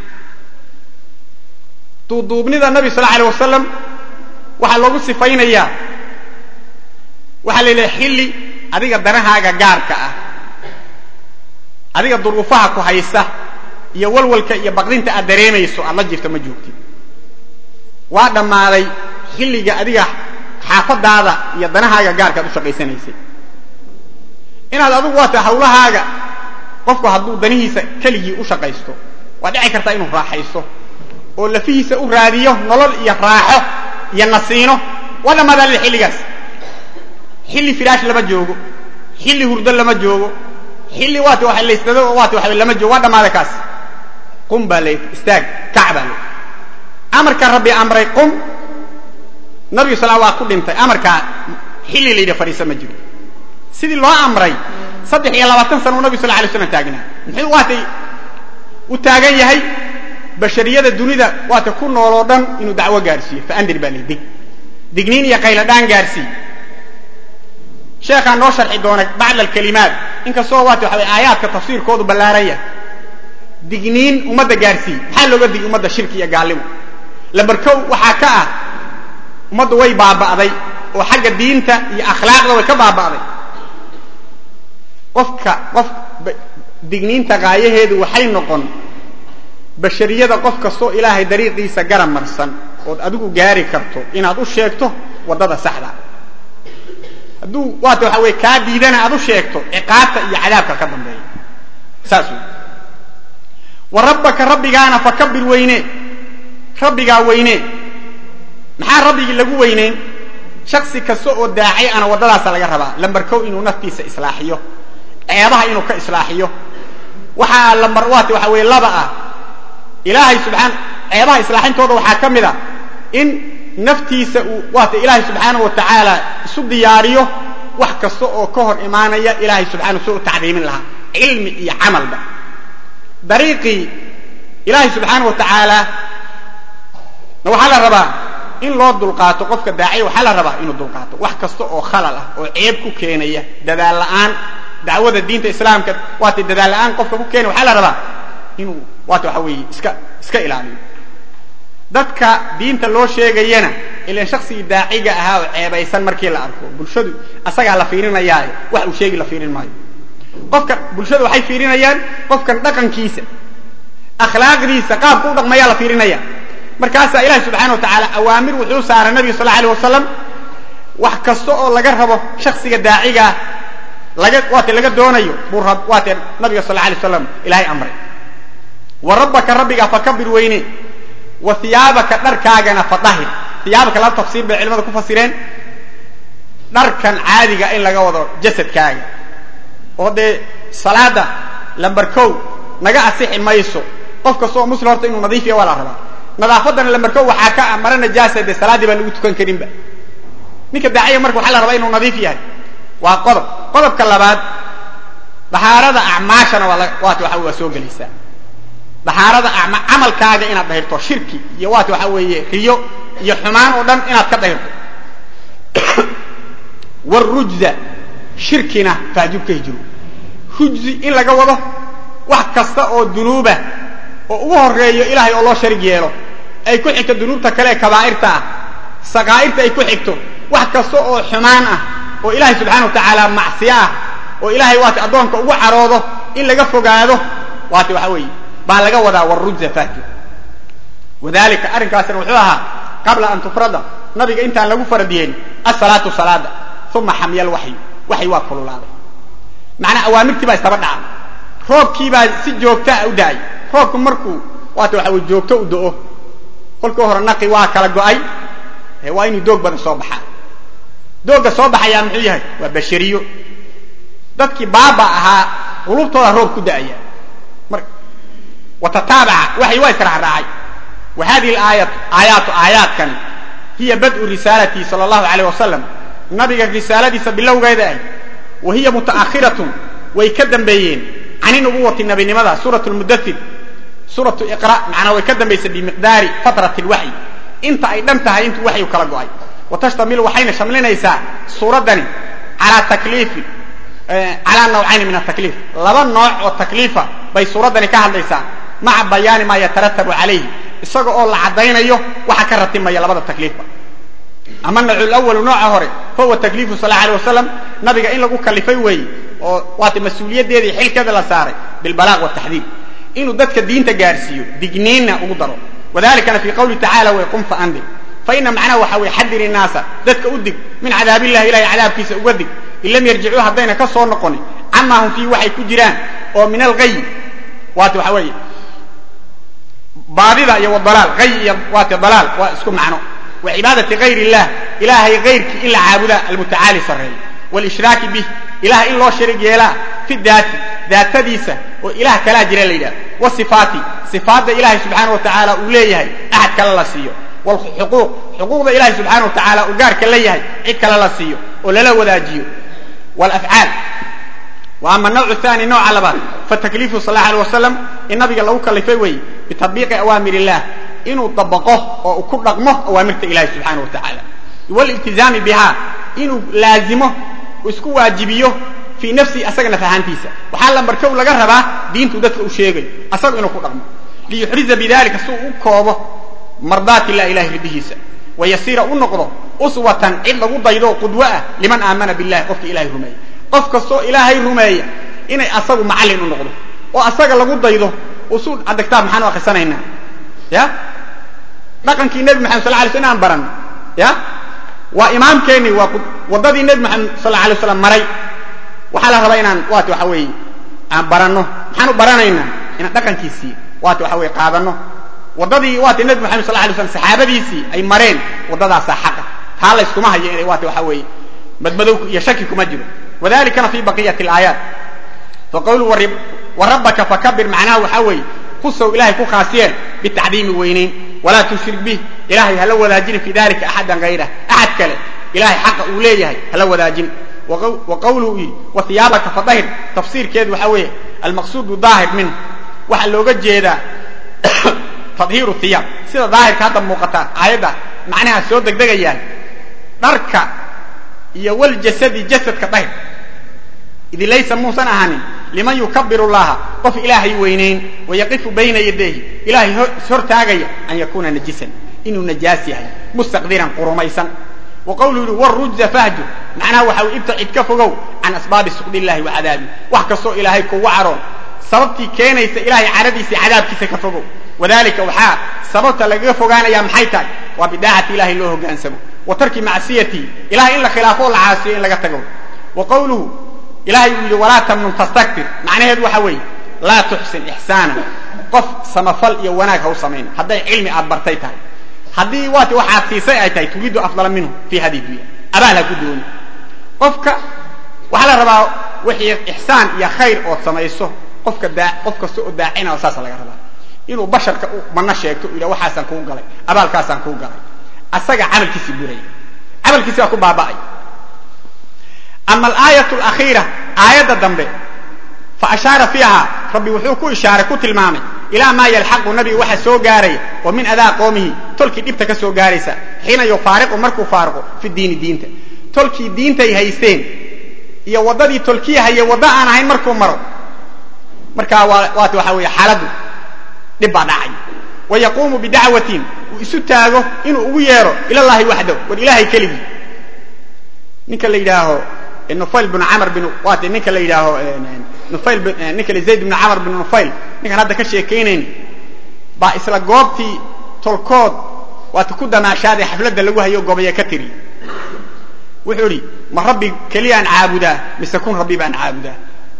duuduubnida nabi sal alay wasalam waxaa loogu sifaynayaa waxaa la yidhaha xilli adiga danahaaga gaarka ah adiga duruufaha ku haysta iyo walwalka iyo baqdinta aad dareemayso aad la jirto ma joogtid waa dhammaaday xilliga adiga xaafadaada iyo danahaaga gaarka ad u shaqaysanaysay inaad adigu waata hawlahaaga qofku hadduu danihiisa keligii u shaqaysto waa dhici kartaa inuu raaxaysto oo lafihiisa u raadiyo nolol iyo raaxo iyo nasiino waa dhammaadaa lil xilligaas xilli firaash lama joogo xilli hurdo lama joogo xilli waat waa laysdado waat waa lama joogo waa dhammaaday kaas qum baa la istaag kac baa la amarka rabbi amray qum nabigu sal waa ku dhintay amarkaa xilli la yidhi fadhiisa ma jiro sidii loo amray saddex iyo labaatan sana uu nabigu sal alay slam taagnaa muxuu waatay u taagan yahay bashariyada dunida waata ku nool oo dhan inuu dacwo gaadhsiiyo faandir baa la dig digniin iyo qayladhaan gaadhsii sheekhaa noo sharxi doona bacd alkalimaat inkastoo waata waxa way aayaadka tafsiirkoodu ballaaran yahay digniin ummadda gaadhsii maxaa looga digi ummadda shirki iyo gaalimo labarkow waxaa ka ah ummaddu way baaba'day oo xagga diinta iyo akhlaaqda way ka baaba'day qofka qof digniinta qaayaheedu waxay noqon bashariyada qof kastoo ilaahay dariiqiisa garab marsan ood adigu gaari karto inaad u sheegto waddada saxda hadduu waata waxa weye kaa diidana aad u sheegto ciqaabta iyo cadaabka ka dambeeya saas wey wa rabbaka rabbigaana fakabir weyne rabbigaa weyne maxaa rabbigii lagu weyneyn shaksi kasta oo daacay ana waddadaasa laga rabaa lambar kow inuu naftiisa islaaxiyo ceebaha inuu ka islaaxiyo waxaa lambar waata waxa weye laba ah ilaahay subxaan ceebaha islaaxintooda waxaa ka mid a in naftiisa uu waata ilaahay subxaanahu wa tacaala isu diyaariyo wax kasta oo ka hor imaanaya ilaahay subxaanahu soo u tacdiimin lahaa cilmi iyo camalba dariiqii ilaahay subxaanahu wa tacaala na waxaa la rabaa in loo dulqaato qofka daaciya waxaa la rabaa inuu dulqaato wax kasta oo khalal ah oo ceeb ku keenaya dadaal la'aan dacwada diinta islaamka waata dadaal la'aan qofka ku keenaya waxaa la rabaa inuu waata waxa weeye iska iska ilaaliyo dadka diinta loo sheegayana ilan shaksigii daaciga ahaa oo ceebaysan markii la arko bulshadu asagaa la fiirinayaaye wax uu sheegi la fiirin maayo qofka bulshadu waxay fiirinayaan qofkan dhaqankiisa akhlaaqdiisa qaabku u dhaqmayaa la fiirinaya markaasaa ilahi subxana wa tacaala awaamir wuxuu saaray nabiga sal alay wasalam wax kasta oo laga rabo shaksiga daacigaa laga waate laga doonayo buu waate nabiga sal alay waslam ilahay amray wa rabbaka rabbigaa fakabir weyne wa hiyaabaka dharkaagana fadahir hiyaabaka laba tafsiir bay culimada ku fasireen dharkan caadiga in laga wado jasadkaaga oo dee salaada lambar kow naga asixi mayso qof kasta oo muslim horta inuu nadiifiya waa la rabaa nadaafaddana lambar kow waxaa ka ah mara najaasa dee salaaddii baan lagu tukan karinba ninka daaciya marka waxaa la rabaa inuu nadiif yahay waa qodob qodobka labaad dahaarada acmaashana waa waata waxa waa soo gelaysaa dahaarada camalkaaga inaad dahirto shirki iyo waata waxa weeye riyo iyo xumaan oo dhan inaad ka dahirto warujza shirkina faajub ka hijiro rujzi in laga wado wax kasta oo dunuuba oo ugu horeeyo ilaahay oo loo sharig yeelo ay ku xigto dunuubta kale ee kabaa'irta ah sakaa'irta ay ku xigto wax kasta oo xumaan ah oo ilaahay subxana wa tacaala macsiyo ah oo ilaahay waata addoonka ugu caroodo in laga fogaado waata waxa weeye baa laga wadaa warujza faajib wadalika arrinkaasina wuxuu ahaa qabla an tufrada nabiga intaan lagu faradiyeen asalaatu salaada uma xamya alwaxyu waxy waa kululaaday macnaa awaamirtii baa istaba dhaca roobkii baa si joogtaa u da'ay roobku markuu waata waxa weye joogto u da'o kolkii hore naqi waa kala go'ay waa inuu doog badan soo baxaa doogga soo baxayaa muxuu yahay waa bashariyo dadkii baaba ahaa qulubtooda roob ku da'aya mar watataabaca waxay waa israacraacay wa hadihi aayat aayaatu aayaadkani hiya bad'u risaalati sala allahu alayh wasalam nabiga risaaladiisa bilowgeeda ahy wa hiya muta'akhiratun way ka dambeeyeen cani nubuwati nabinimada suurat lmudathir suuratu iqra macnaa way ka dambaysay bimiqdaari fatrati lwaxyi inta ay dhan tahay intuu waxyu kala go'ay wa tashtamilu waxayna shamlinaysaa suuraddani calaa takliifin calaa nawcayni min atakliif laba nooc oo takliifa bay suuraddani ka hadlaysaa maca bayaani maa yataratabu calayhi isaga oo la caddaynayo waxa ka ratimaya labada takliifba ama nawcu lawalu nooca hore fahuwa takliifu sal alay wasalam nabiga in lagu kalifay weeye oo waata mas-uuliyaddeedii xilkeeda la saaray bilbalaaq wataxdiir inuu dadka diinta gaarsiiyo digniinna ugu daro wadalikana fii qawlihi tacala way qum faandir fa ina macnaha waxa weye xadir innaasa dadka u dig min cadaabillahi ilahay cadaabkiisa uga dig in lam yarjicuu haddayna ka soo noqonin camaa hum fiihi waxay ku jiraan oo min algayi waata waxa weeye baadida iyo wadalaal ay iyo waata dalaal waa isku macno wa cibaadati gayr illah ilaahay gayrkii in la caabudaa almutacaali sarreeya wlishraaki bih ilaah in loo sharig yeelaa fi daati daatadiisa oo ilaah kalaa jira la yidhaha wasifaati sifaadda ilaahay subxaana wa tacaala uu leeyahay axad kale la siiyo wlxuquuq xuquuqda ilahay subxaana wa tacaala uu gaarka la yahay cid kale la siiyo oo lala wadaajiyo wlafcaal wa ama nawcu thani nooca labaad fatakliifu sal allahu alay wasalam in nabiga lagu kalifay weeye bitatbiiqi awaamir illah inuu dabaqo oo uu ku dhaqmo awaamirta ilahi subxaana wa tacaala wliltizaami biha inuu laazimo isku waajibiyo fii nafsihi asaga naf ahaantiisa waxaa lambarkow laga rabaa diintuu dadka u sheegayo asaga inuu ku dhaqmo liyuxriza bidalika si uu u koobo mardaat illah ilahay ridihiisa wayasiira u noqdo uswatan cid lagu daydo qudwo ah liman aamana billahi qofka ilahay rumeeya qof kastoo ilaahay rumeeya inay asagu macallin u noqdo oo asaga lagu daydo usuul adagtaab maxaan u akrisanaynaa ya dhaqankii nebi maxamed sal lay sl inaan baran ya waa imaamkeeni waa waddadii nebi moxamed sal alla alay waslam maray waxaa la rabaa inaan waati waxa weeye aan baranno maxaan u baranaynaa inaan dhaqankiisii waati waxa weye qaadanno waddadii waati nebi moxamed sal alay slam saxaabadiisii ay mareen waddadaasaa xaqa taa layskuma hayo inay waati waxa weeye madmadow iyo shaki kuma jiro wadalikana fi baqiyati alaayaat faqawluu warabbaka fakabir macnaha waxaa weeye kusow ilahay ku khaasiyeen bitacdiimi weynayn walaa tushrik bih ilahay hala wadaajini fi dalika axadan hayrah axad kale ilahay xaqa uu leeyahay hala wadaajin wa qawluhu yidhi wa hiyaabaka fadahir tafsiirkeedu waxaa weeye almaqsuudu daahir minhu waxaa looga jeedaa tadhiiru hiyaab sida daahirka hadda muuqata aayadda macnaha soo degdegayaan dharka iyo waljasadi jasadka dahir idi laysa muusan ahanin liman yukabiru llaha qof ilaahay weynayn wayaqifu bayna yadayhi ilahay ishortaagaya an yakuuna najisan inuu najaas yahay mustaqdiran qurumaysan wa qawluu yihi wrujza fahjur macnaha waxa uu ibtacid ka fogow can asbaabi suqdi illahi wa cadaabi wax kastoo ilaahay kugu caroon sababtii keenaysa ilahay caradiisa cadaabkiisa ka fogow wadalika waxaa sababta lagaga fogaanaya maxay tahay waa bidaacati ilahay loo hogaansamo wa tarki macsiyatii ilahay in la khilaafo o la caasiyo in laga tago wa qawluhu ilahay uu yidhi walaa tamnun tastakbir macnaheedu waxa weeye laa tuxsin ixsaana qof samafal iyo wanaag ha u samayn hadday cilmi aad bartay tahay haddii waati waxaad siisay ay tahay turiidu afdala minhu fi hadi dunya abaal ha ku dooni qofka waxaa la rabaa wixii ixsaan iyo khayr ood samayso qofka daa qof kasta oo daacina saasa laga rabaa inuu basharka mana sheegto u yidhah waxaasaan kuu galay abaalkaasaan kuu galay asaga camalkiisii buraya camalkiisi baa ku baaba'ay ama alaayat alakhiira aayadda dambe fa ashaara fiiha rabbi wuxuu ku ishaaray ku tilmaamay ilaa maa yalxaqu nabiga waxa soo gaaraya oo min adaa qoomihi tolkii dhibta ka soo gaaraysa xiina yufaariqu markuu faariqo fi diini diinta tolkii diintay haysteen iyo waddadii tolkii haye waddo aan ahayn markuu maro markaa waati waxa weeye xaaladdu dhib baa dhacay wa yaquumu bidacwatin uu isu taago inuu ugu yeero ilallahi waxdaw war ilaahay keligii ninka la yidhaaho nufayl binu camr bin waati ninka la yidhaaho nufayl ninka la zayd binu camr bin nufayl ninkaan hadda ka sheekaynayn baa isla goobtii tolkood waata ku damaashaaday xafladda lagu hayo gobaya ka tiri wuxuu idhi ma rabbi keliyaan caabudaa mise kun rabbi baan caabudaa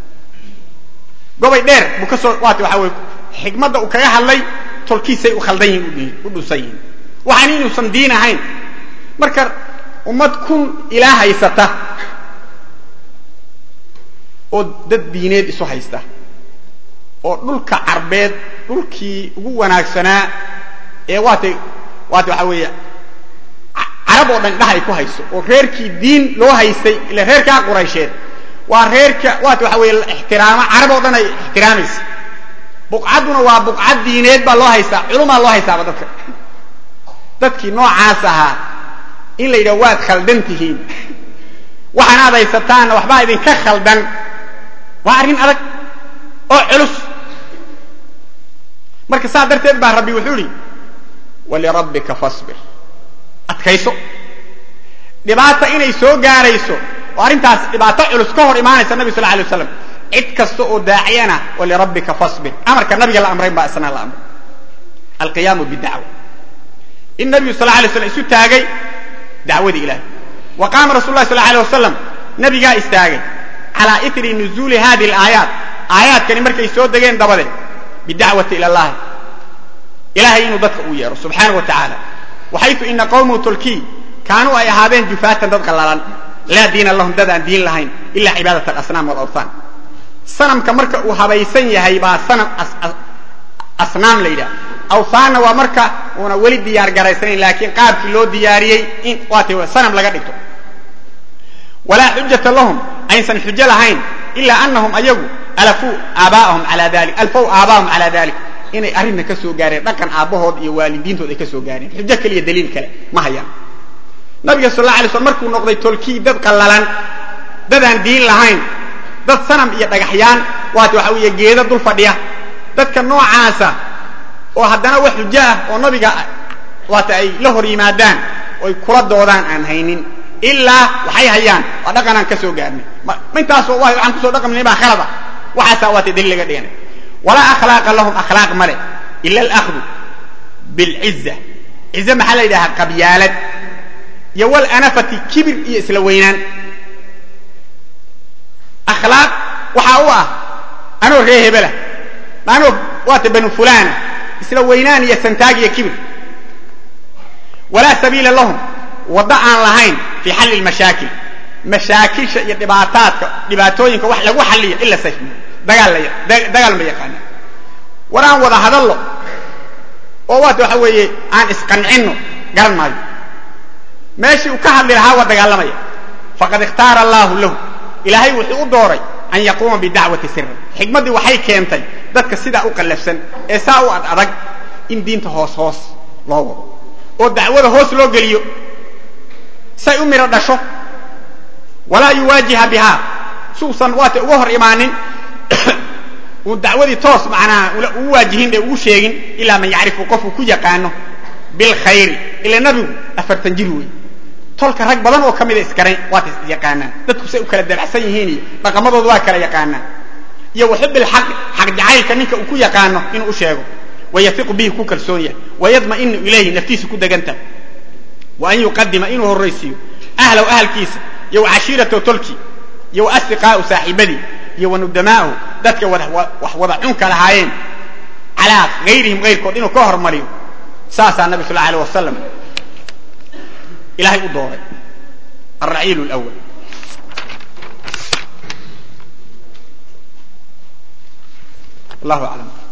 gobay dheer buu ka soo waati waxa weye xikmadda uu kaga hadlay tolkiisay u khaldan yihin u dhusan yihin waxaan inuusan diin ahayn marka ummad kun ilaa haysata oo dad diineed isu haysta oo dhulka carbeed dhulkii ugu wanaagsanaa ee waatay waata waxa weeye carab oo dhan indhaha ay ku hayso oo reerkii diin loo haystay ila reerkaa quraysheed waa reerka waata waxa weeye ixtiraamo carab oo dhan ay ixtiraamaysa buqcadduna waa buqcad diineed baa loo haystaa culumaa loo haystaaba dadka dadkii noocaas ahaa in la yidhaha waad khaldan tihiin waxaanaad haysataanna waxbaa idinka khaldan waa arrin adag oo culus marka saa darteed baa rabbi wuxuu idhi walirabbika fasbir adkayso dhibaata inay soo gaarayso oo arrintaas dhibaato culus ka hor imaanaysa nabi sal alay waslam cid kasta oo daaciyana walirabbika fasbir amarka nabiga la amrayn baa isna la amray alqiyaamu bidacwa in nabigu sal alay slam isu taagay dacwadii ilahay wa qaama rasul lah sal alay wasalam nabigaa istaagay calaa itri nuzuuli hadi alaayaat aayaadkani markay soo degeen dabadeed bidacwati ila allahi ilahay inuu dadka uu yeero subxaana wa tacaala waxaytu ina qawmuhu tolkii kaanuu ay ahaadeen jufaatan dad qallalan laa diina lahum dad aan diin lahayn ila cibaadat alasnaam walawthan sanamka marka uu habaysan yahay baa sanam asnaam la yidhaha awthaanna waa marka uuna weli diyaar garaysanayn laakiin qaabkii loo diyaariyey in waata sanam laga dhigto walaa xujata lahum aysan xujo lahayn ilaa anahum ayagu alafuu aabaa'ahum alaa dali alfow aabaahum calaa dalik inay arrinna ka soo gaareen dhaqan aabbahood iyo waalidiintood ay ka soo gaareen xujo keliya daliil kale ma hayaan nabiga sal alla alay slam markuu noqday tolkii dad qallalan dadaan diin lahayn dad sanam iyo dhagaxyaan waata waxa weeye geeda dul fadhiya dadka noocaasa oo haddana wax xujo ah oo nabiga waata ay la hor yimaadaan oy kula doodaan aan haynin ilaa waxay hayaan waa dhaqanaan ka soo gaarnay intaasoo wa waxaan kusoo dhaqmnay baa khalada waxaasaa waata daliil laga dhiganay walaa akhlaaqa lahum akhlaaq male ila alahdu bilciza cize maxaa la yidhahaa qabyaalad iyo walanafati kibir iyo isla weynaan akhlaaq waxaa u ah anoo ree hebela anoo waata banu fulana isla weynaan iyo santaag iyo kibir walaa sabiila lahum waddo aan lahayn fii xalli lmashaakil mashaakilsha iyo dhibaataadka dhibaatooyinka wax lagu xalliyo ila sayf dagaal dagaal ma yaqaanaan war aan wada hadallo oo waata waxa weeye aan isqancinno garan maayo meeshii uu ka hadli lahaa waa dagaalamaya faqad ikhtaara allaahu lahu ilaahay wuxuu u dooray an yaquuma bidacwati siran xikmaddii waxay keentay dadka sidaa u qallafsan ee saa u ad adag in diinta hoos hoos loo wado oo dacwada hoos loo geliyo say u midho dhasho walaa yuwaajiha bihaa suusan waata uga hor imaanin uu dacwadii toos macnaha ugu waajihin ee ugu sheegin ilaa man yacrifu qofuu ku yaqaano bilkhayri ila nabigu afartan jir wey tolka rag badan oo ka mida iskarayn waata isyaqaanaan dadku say u kala dabacsan yihiin iyo dhaqamadooda waa kala yaqaanaan iyo waxubilxaqi xaq jacaylka ninka uu ku yaqaano inuu u sheego wayafiqu bihi ku kalsoon yahay wayadma'inu ilayhi naftiisa ku deganta wa an yuqadima inuu horraysiiyo ahlow ahalkiisa iyo wacashiiratahu tolkii iyo wa asdiqaa'u saaxiibadii iyo wanudamaa'ahu dadka wax wada cunka lahaayeen calaa hayrihim hayrkood inuu ka hormariyo saasaa nabi sal alه wasalam ilahay u dooray alraciil اlأwl wallahu aclam